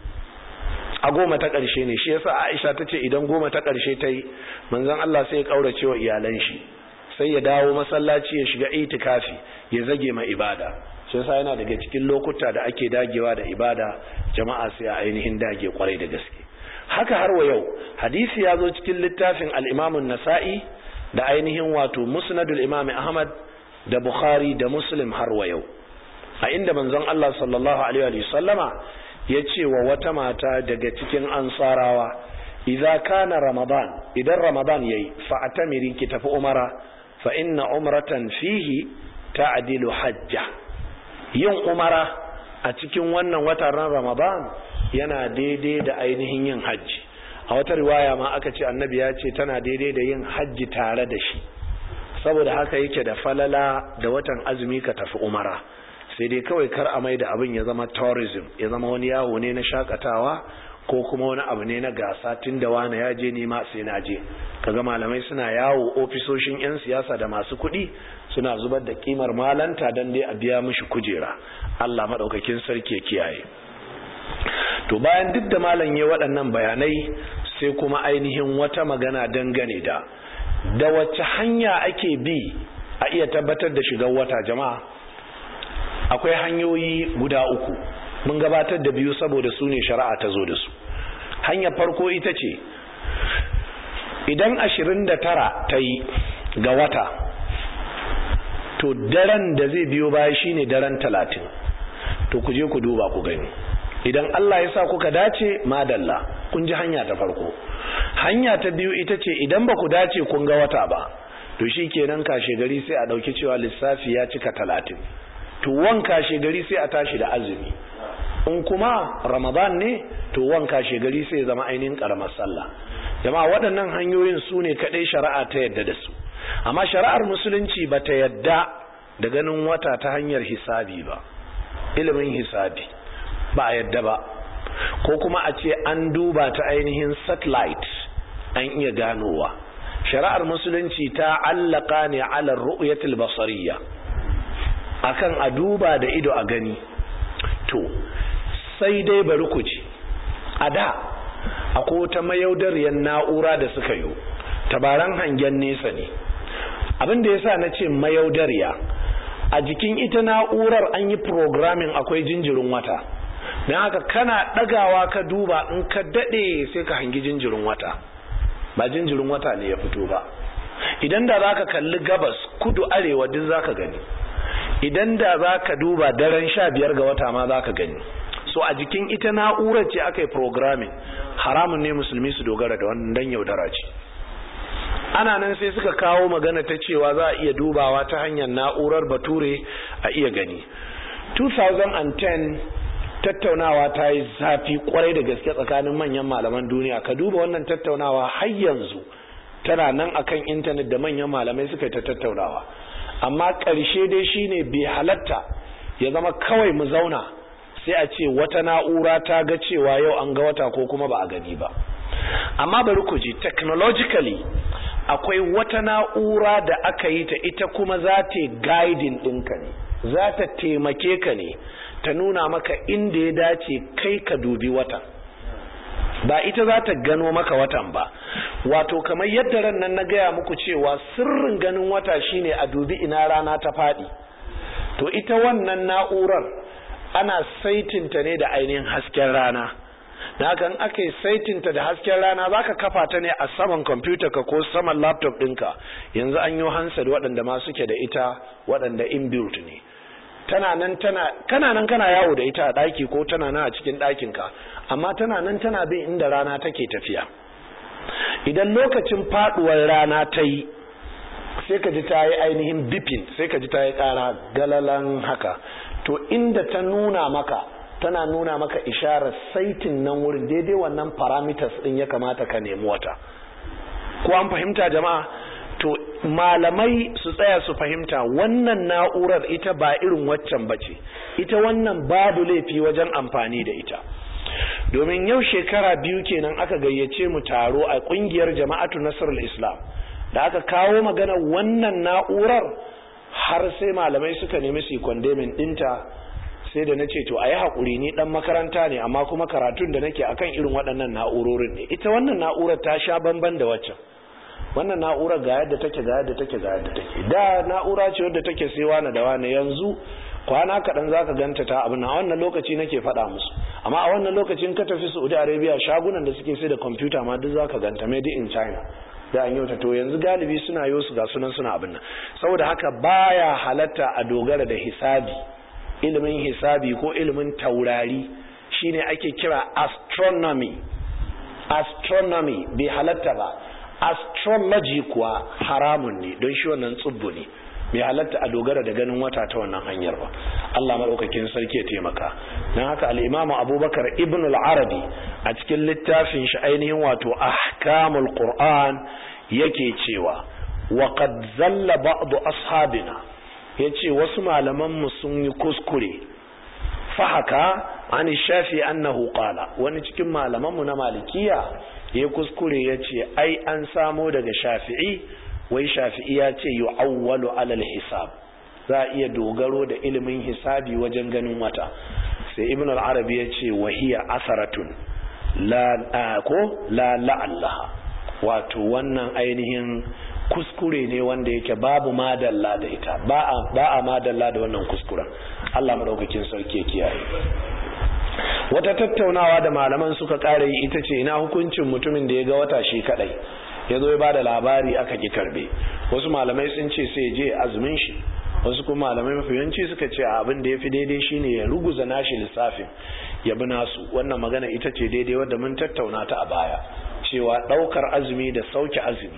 a goma ta ƙarshe ne shi yasa Aisha ta ce idan goma ta ƙarshe ta yi manzon Allah sai ya ƙaurace wa iyalan shi sai ya dawo masallaci ya shiga itikafi ya zage ma ibada shi yasa yana daga cikin lokuta da ake dagewa da ibada jama'a sai a ainihin dage kwarai da gaske haka har wa yau hadisi ya zo cikin littafin al-Imam nasai da ainihin wato musnadul imam ahmad da bukhari da muslim har wa yau a inda manzon Allah sallallahu alaihi wa sallama ya ce wa wata mata daga cikin ansarawa idza kana ramadan idan ramadan yayi fa atamiri ki tafi umara fa inna umratan fihi ta'dilu hajja yin umara a cikin wannan watan ramadan yana daidai da ainihin yin hajji a wata riwaya ma aka ce annabi ya ce tana daidai da yin hajji tare da shi saboda haka yake da falala da watan azumi ka tafi umara sai dai kawai kar a mai da abin ya zama tourism ya zama wani yawo ne na shakatawa ko kuma wani abu ne na gasa tun da wani ya je nema sai na je kaga malamai suna yawo ofisoshin 'yan siyasa da masu kuɗi suna zubar da kimar malanta don dai a biya mishi kujera Allah maɗaukakin sarki ya kiyaye to bayan duk da malam ya waɗannan bayanai sai kuma ainihin wata magana dangane da da wacce hanya ake bi a iya tabbatar da shigar wata jama'a akwai hanyoyi guda uku mun gabatar da biyu saboda su ne shari'a ta zo da su hanyar farko ita ce idan ashirin da tara ta yi ga wata to daren da zai biyo baya shine daren talatin to ku je ku duba ku gani idan Allah ya sa kuka dace madalla kun ji hanya ta farko hanya ta biyu ita ce idan ba ku dace kun ga wata ba to shi kenan kashe gari sai a ɗauki cewa lissafi ya cika talatin to wan kashe gari sai a tashi da azumi in kuma ramadan ne to wan kashe gari sai ya zama ainihin karamar sallah jama'a waɗannan hanyoyin su ne kaɗai shari'a ta yadda da su amma shari'ar musulunci ba ta yadda da ganin wata ta hanyar hisabi ba ilimin hisabi ba a yadda ba ko kuma a ce an duba ta ainihin satellite an iya ganowa shari'ar musulunci ta allaka ne ala ru'yatul basariya akan a duba da ido a gani to sai dai bari ku ci a da akwai wata mayaudariyar na'ura da suka yi tabaran hangen nesa ne abin da yasa na ce mayaudariya a jikin ita na'urar an yi programming akwai jinjirin wata don haka kana ɗagawa ka duba in ka daɗe sai ka hangi jinjirin wata ba jinjirin wata ne ya fito ba idan da za ka kalli gabas kudu arewa duk za ka gani idan da za ka duba daren sha biyar ga wata ma za ka gani so a jikin ita na'urar ce aka yi programming haramun ne musulmi su dogara da wannan dan yaudara ce ana nan sai suka kawo magana ta cewa za a iya dubawa ta hanyar na'urar bature a iya gani 2010 tattaunawa ta yi zafi kwarai da gaske tsakanin manyan malaman duniya ka duba wannan tattaunawa har yanzu tana nan akan intanet da manyan malamai suka yi ta tattaunawa amma ƙarshe dai shine bai halatta ya zama kawai mu zauna sai a ce wata na'ura ta ga cewa yau an ga wata ko kuma ba a gani ba amma bari ku ji technologically akwai wata na'ura da aka yi ta ita kuma za ta guiding ɗinka ne za ta taimake ka ne ta nuna maka inda ya dace kai ka dubi wata ba ita za ta gano maka watan ba wato kamar yadda ran nan na gaya muku cewa sirrin ganin wata shine a dubi ina rana ta faɗi to ita wannan na'urar ana saitinta ne da ainihin hasken rana da haka in aka yi saitinta da hasken rana za ka kafa ta ne a saman kwamfuta ka ko saman laptop ɗinka yanzu an yi hansar waɗanda ma suke da ita waɗanda inbuilt ne tana nan tana kana nan kana yawo da ita a ɗaki ko tana nan a cikin ɗakinka amma tana nan tana bin inda rana take tafiya idan lokacin faɗuwar rana ta yi sai ka ji ta yi ainihin bipin sai ka ji ta yi ƙara galalan haka to inda ta nuna maka tana nuna maka isharar saitin nan wurin daidai wannan parameters din ya kamata ka nemi wata ko an fahimta jama'a to malamai su tsaya su fahimta wannan na'urar ita ba irin waccan bace ita wannan babu laifi wajen amfani da ita domin yau shekara biyu kenan aka gayyace mu taro a kungiyar jama'atu nasrul islam da aka kawo magana wannan na'urar har sai malamai suka nemi su kwandemin dinta sai da na ce to a yi haƙuri ni ɗan makaranta ne amma kuma karatun da nake akan irin waɗannan na'urorin ne ita wannan na'urar ta sha bamban da waccan wannan na'urar ga yadda take ga yadda take ga yadda take da na'ura ce wadda take sai wani da wani yanzu kwana kaɗan za ka ganta ta abin a wannan lokaci nake faɗa musu amma a wannan lokacin ka tafi saudi arabia shagunan da suke sai da kwamfuta ma duk za ka ganta made in china da an yauta to yanzu galibi suna yi su ga sunan suna abin nan saboda haka baya halatta a dogara da hisabi ilimin hisabi ko ilimin taurari shine ake kira astronomy astronomy bai halatta ba astrology kuwa haramun ne don shi wannan tsubbu ne bai halatta a dogara da ganin wata ta wannan hanyar ba Allah maɗaukakin sarki ya taimaka don haka al'imamu abubakar ibn al-arabi a cikin littafin shi ainihin wato ahkamul qur'an yake cewa wa qad zalla ba'du ashabina yace wasu malaman mu sun yi kuskure fahaka an shafi annahu qala wani cikin malamanmu na malikiya ya kuskure ya ce ai an samo daga shafi'i wai shafi'i ya ce yu'awwalu alal hisab za a iya dogaro da ilimin hisabi wajen ganin wata sai ibn al-arabi ya ce wahiya asaratun la ko la la'allaha wato wannan ainihin kuskure ne wanda yake babu madalla da ita ba a madalla da wannan kuskuren Allah madaukakin sarki kiyaye wata tattaunawa da malaman suka kare yi ita ce ina hukuncin mutumin da ya ga wata shi kadai ya zo ya bada labari aka ki karbe wasu malamai sun ce sai je azumin shi wasu kuma malamai mafi yawanci suka ce abin da ya fi daidai shine ya ruguza nashi lissafin ya bi nasu wannan magana ita ce daidai wadda mun tattauna ta a baya cewa daukar azumi da sauke azumi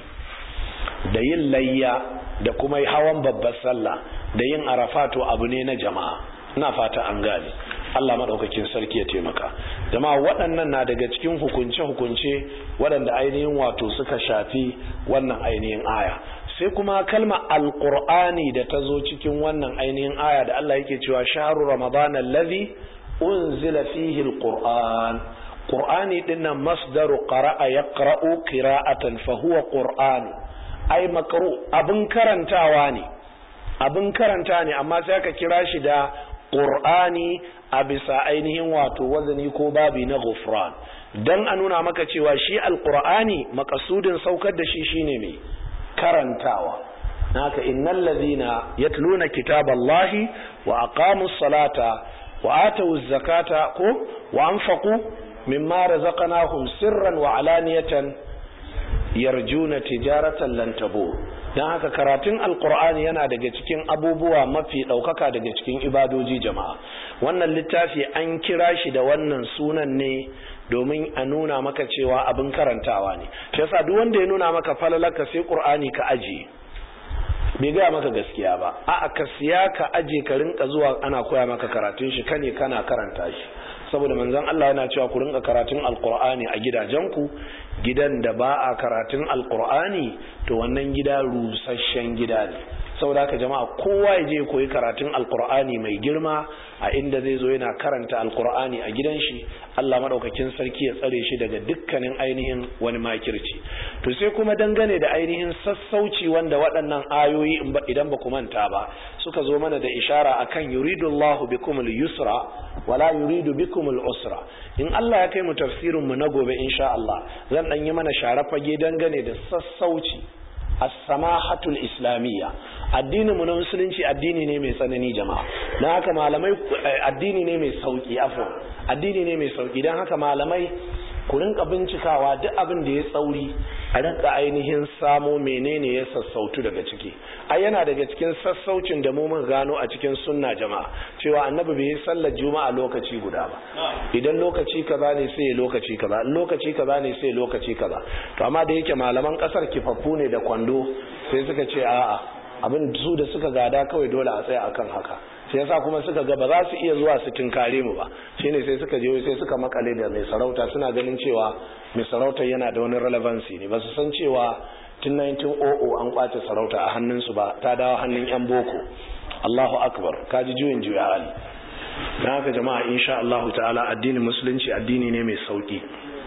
da yin layya da kuma hawan babbar sallah da yin arafato abu ne na jama'a ina fata an gane Allah maɗaukakin sarki ya taimaka jama'a waɗannan na daga cikin hukunce-hukunce waɗanda ainihin wato suka shafi wannan ainihin aya sai kuma kalma alƙur'ani da ta zo cikin wannan ainihin aya da Allah yake cewa shaharu ramadan allazi unzila fihi alquran qur'ani dinnan masdaru qara'a yaqra'u qira'atan fa huwa qur'an ai makru abin karantawa ne abin karanta ne amma sai aka kira shi da qur'ani a bisa ainihin wato wazani ko babi na ghufran dan a nuna maka cewa shi alqur'ani makasudin saukar da shi shine mai karantawa naka innal ladhina yatluna kitaballahi wa aqamus salata wa atawuz zakata ko wa anfaqu mimma razaqnahum sirran wa alaniyatan yarjuna tijaratan lan tabur dan haka karatun alqur'ani yana daga cikin abubuwa mafi daukaka daga cikin ibadoji jama'a wannan littafi an kira shi da wannan sunan ne domin a nuna maka cewa abin karantawa ne shi yasa duk wanda ya nuna maka falalaka sai qur'ani ka aje bai gaya maka gaskiya ba a'a ka siya ka aje ka rinka zuwa ana koya maka karatun shi kane kana karanta shi saboda manzon Allah yana cewa ku rinka karatun alqur'ani a gidajenku gidan da ba a karatun alqur'ani to wannan gida rusasshen gida ne saboda haka jama'a kowa ya je koyi karatun alqur'ani mai girma a inda zai zo yana karanta alqur'ani a gidan shi Allah madaukakin sarki ya tsare shi daga dukkanin ainihin wani makirci to sai kuma dangane da ainihin sassauci wanda waɗannan ayoyi idan ba ku manta ba suka zo mana da ishara akan yuridullahu bikumul yusra wala yuridu bikumul usra in Allah ya kai mu tafsirin mu na gobe insha Allah zan dan yi mana share fage dangane da sassauci as-samahatul islamiyya addinin mu na musulunci addini ne mai tsanani jama'a dan haka malamai addini ne mai sauki afwan addini ne mai sauki dan haka malamai ku rinka bincikawa duk abin da ya tsauri a rinka ainihin samo menene ya sassautu daga ciki ai yana daga cikin sassaucin da mu mun gano a cikin sunna jama'a cewa annabi bai yi sallar juma'a lokaci guda ba idan lokaci kaza ne sai lokaci kaza lokaci kaza ne sai lokaci kaza to amma da yake malaman kasar kifaffu ne da kwando sai suka ce a'a abin su da suka gada kawai dole a tsaya akan haka sai yasa kuma suka ga ba za su iya zuwa su tinkare mu ba shine sai suka je sai suka makale da mai sarauta suna ganin cewa mai sarauta yana da wani relevancy ne ba su san cewa tun 1900 an kwace sarauta a hannunsu ba ta dawo hannun yan boko Allahu akbar kaji juyin juya hali dan haka jama'a insha Allahu ta'ala addinin musulunci addini ne mai sauki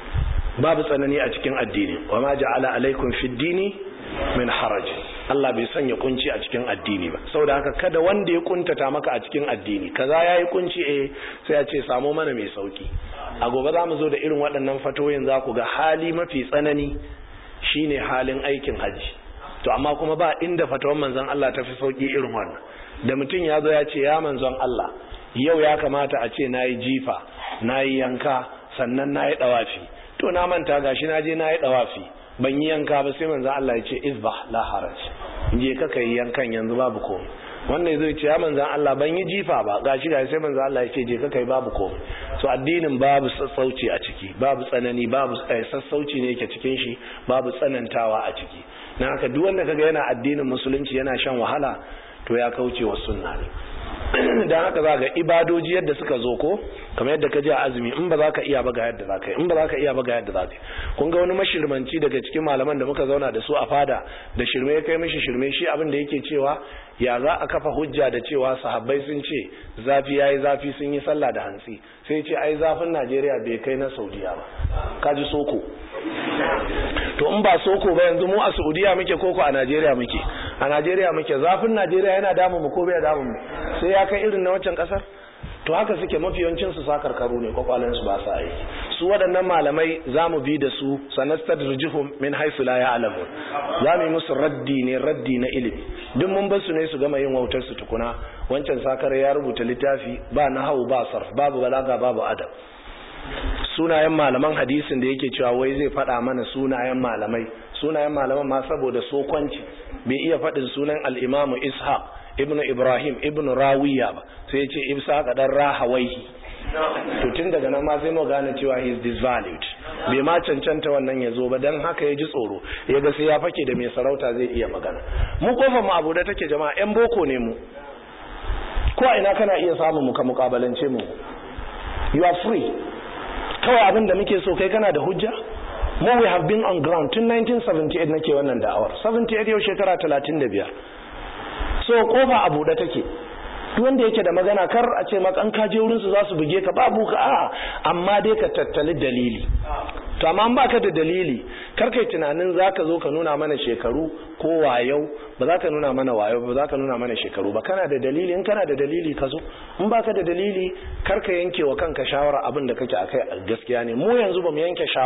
babu tsanani a cikin addini wa ma ja'ala alaikum fid dini min haraj Allah bai sanya kunci a cikin addini ba saboda haka kada wanda ya kuntata maka a cikin addini kaza yayi kunci eh sai ya ce samo mana mai sauki a gobe za mu zo da irin waɗannan fatoyin za ku ga hali mafi tsanani shine halin aikin hajji to amma kuma ba inda fatawan manzon Allah ta fi sauki irin wannan da mutum ya zo ya ce ya manzon Allah yau ya kamata a ce nayi jifa nayi yanka sannan nayi dawafi to na manta gashi na je nayi dawafi ban yi yanka ba sai manzo Allah ya ce izbah la haraj je ka kai yankan yanzu babu komai wannan zai ce ya manzo Allah ban yi jifa ba gashi gashi sai manzo Allah ya ce je ka kai babu komai so addinin babu sassauci a ciki babu tsanani babu sassauci ne yake cikin shi babu tsanantawa a ciki dan haka duk wanda kaga yana addinin musulunci yana shan wahala to ya kauce wa sunna ne dan haka za ga ibadoji yadda suka zo ko kamar yadda ka ji a azumi in ba za ka iya ba ga yadda za ka yi in ba za ka iya ba ga yadda za ka yi kun ga wani mashirmanci daga cikin malaman da muka zauna da su a fada da shirme ya kai mishi shirme shi abin da yake cewa ya za a kafa hujja da cewa sahabbai sun ce zafi yayi zafi sun yi sallah da hantsi sai ce ai zafin Najeriya bai kai na Saudiya ba kaji soko to in ba soko ba yanzu mu a Saudiya muke koko a Najeriya muke a Najeriya muke zafin Najeriya yana damu mu ko bai damu mu sai ya kai irin na wancan kasar to haka suke mafi yawancin su sakarkaru ne kwakwalen su ba sa aiki su waɗannan malamai za mu bi da su sanastadrijuhum min haythu la ya'lamun za mu yi musu raddi ne raddi na ilimi duk mun bar su ne su gama yin wautar su tukuna wancan sakare ya rubuta littafi ba nahwu ba sarf babu balaga babu adab sunayen malaman hadisin da yake cewa wai zai faɗa mana sunayen malamai sunayen malaman ma saboda sokwanci bai iya faɗin sunan al-imamu ishaq ibnu ibrahim ibnu rawiya ba sai ya ce ibsa dan rahawaihi to tun daga nan ma sai mu gane cewa he is disvalued bai ma cancanta wannan ya zo ba dan haka ya ji tsoro ya ga sai ya fake da mai sarauta zai iya magana mu kofar mu abu da take jama'a yan boko ne mu ko a ina kana iya samun mu ka mukabalance mu you are free kawai abin da muke so kai kana da hujja mu we have been on ground tun 1978 nake wannan da'awar 78 yau shekara 35 so kofa a buɗe take duk wanda yake da magana kar a ce maka an kaje wurin su za su buge ka babu ka a amma dai ka tattali dalili to amma an baka da dalili kar kai tunanin zaka zo ka nuna mana shekaru ko wayau ba za ka nuna mana wayau ba za ka nuna mana shekaru ba kana da dalili in kana da dalili ka zo in baka da dalili kar ka yanke wa kanka shawara abin da kake akai gaskiya ne mu yanzu ba mu yanke shawara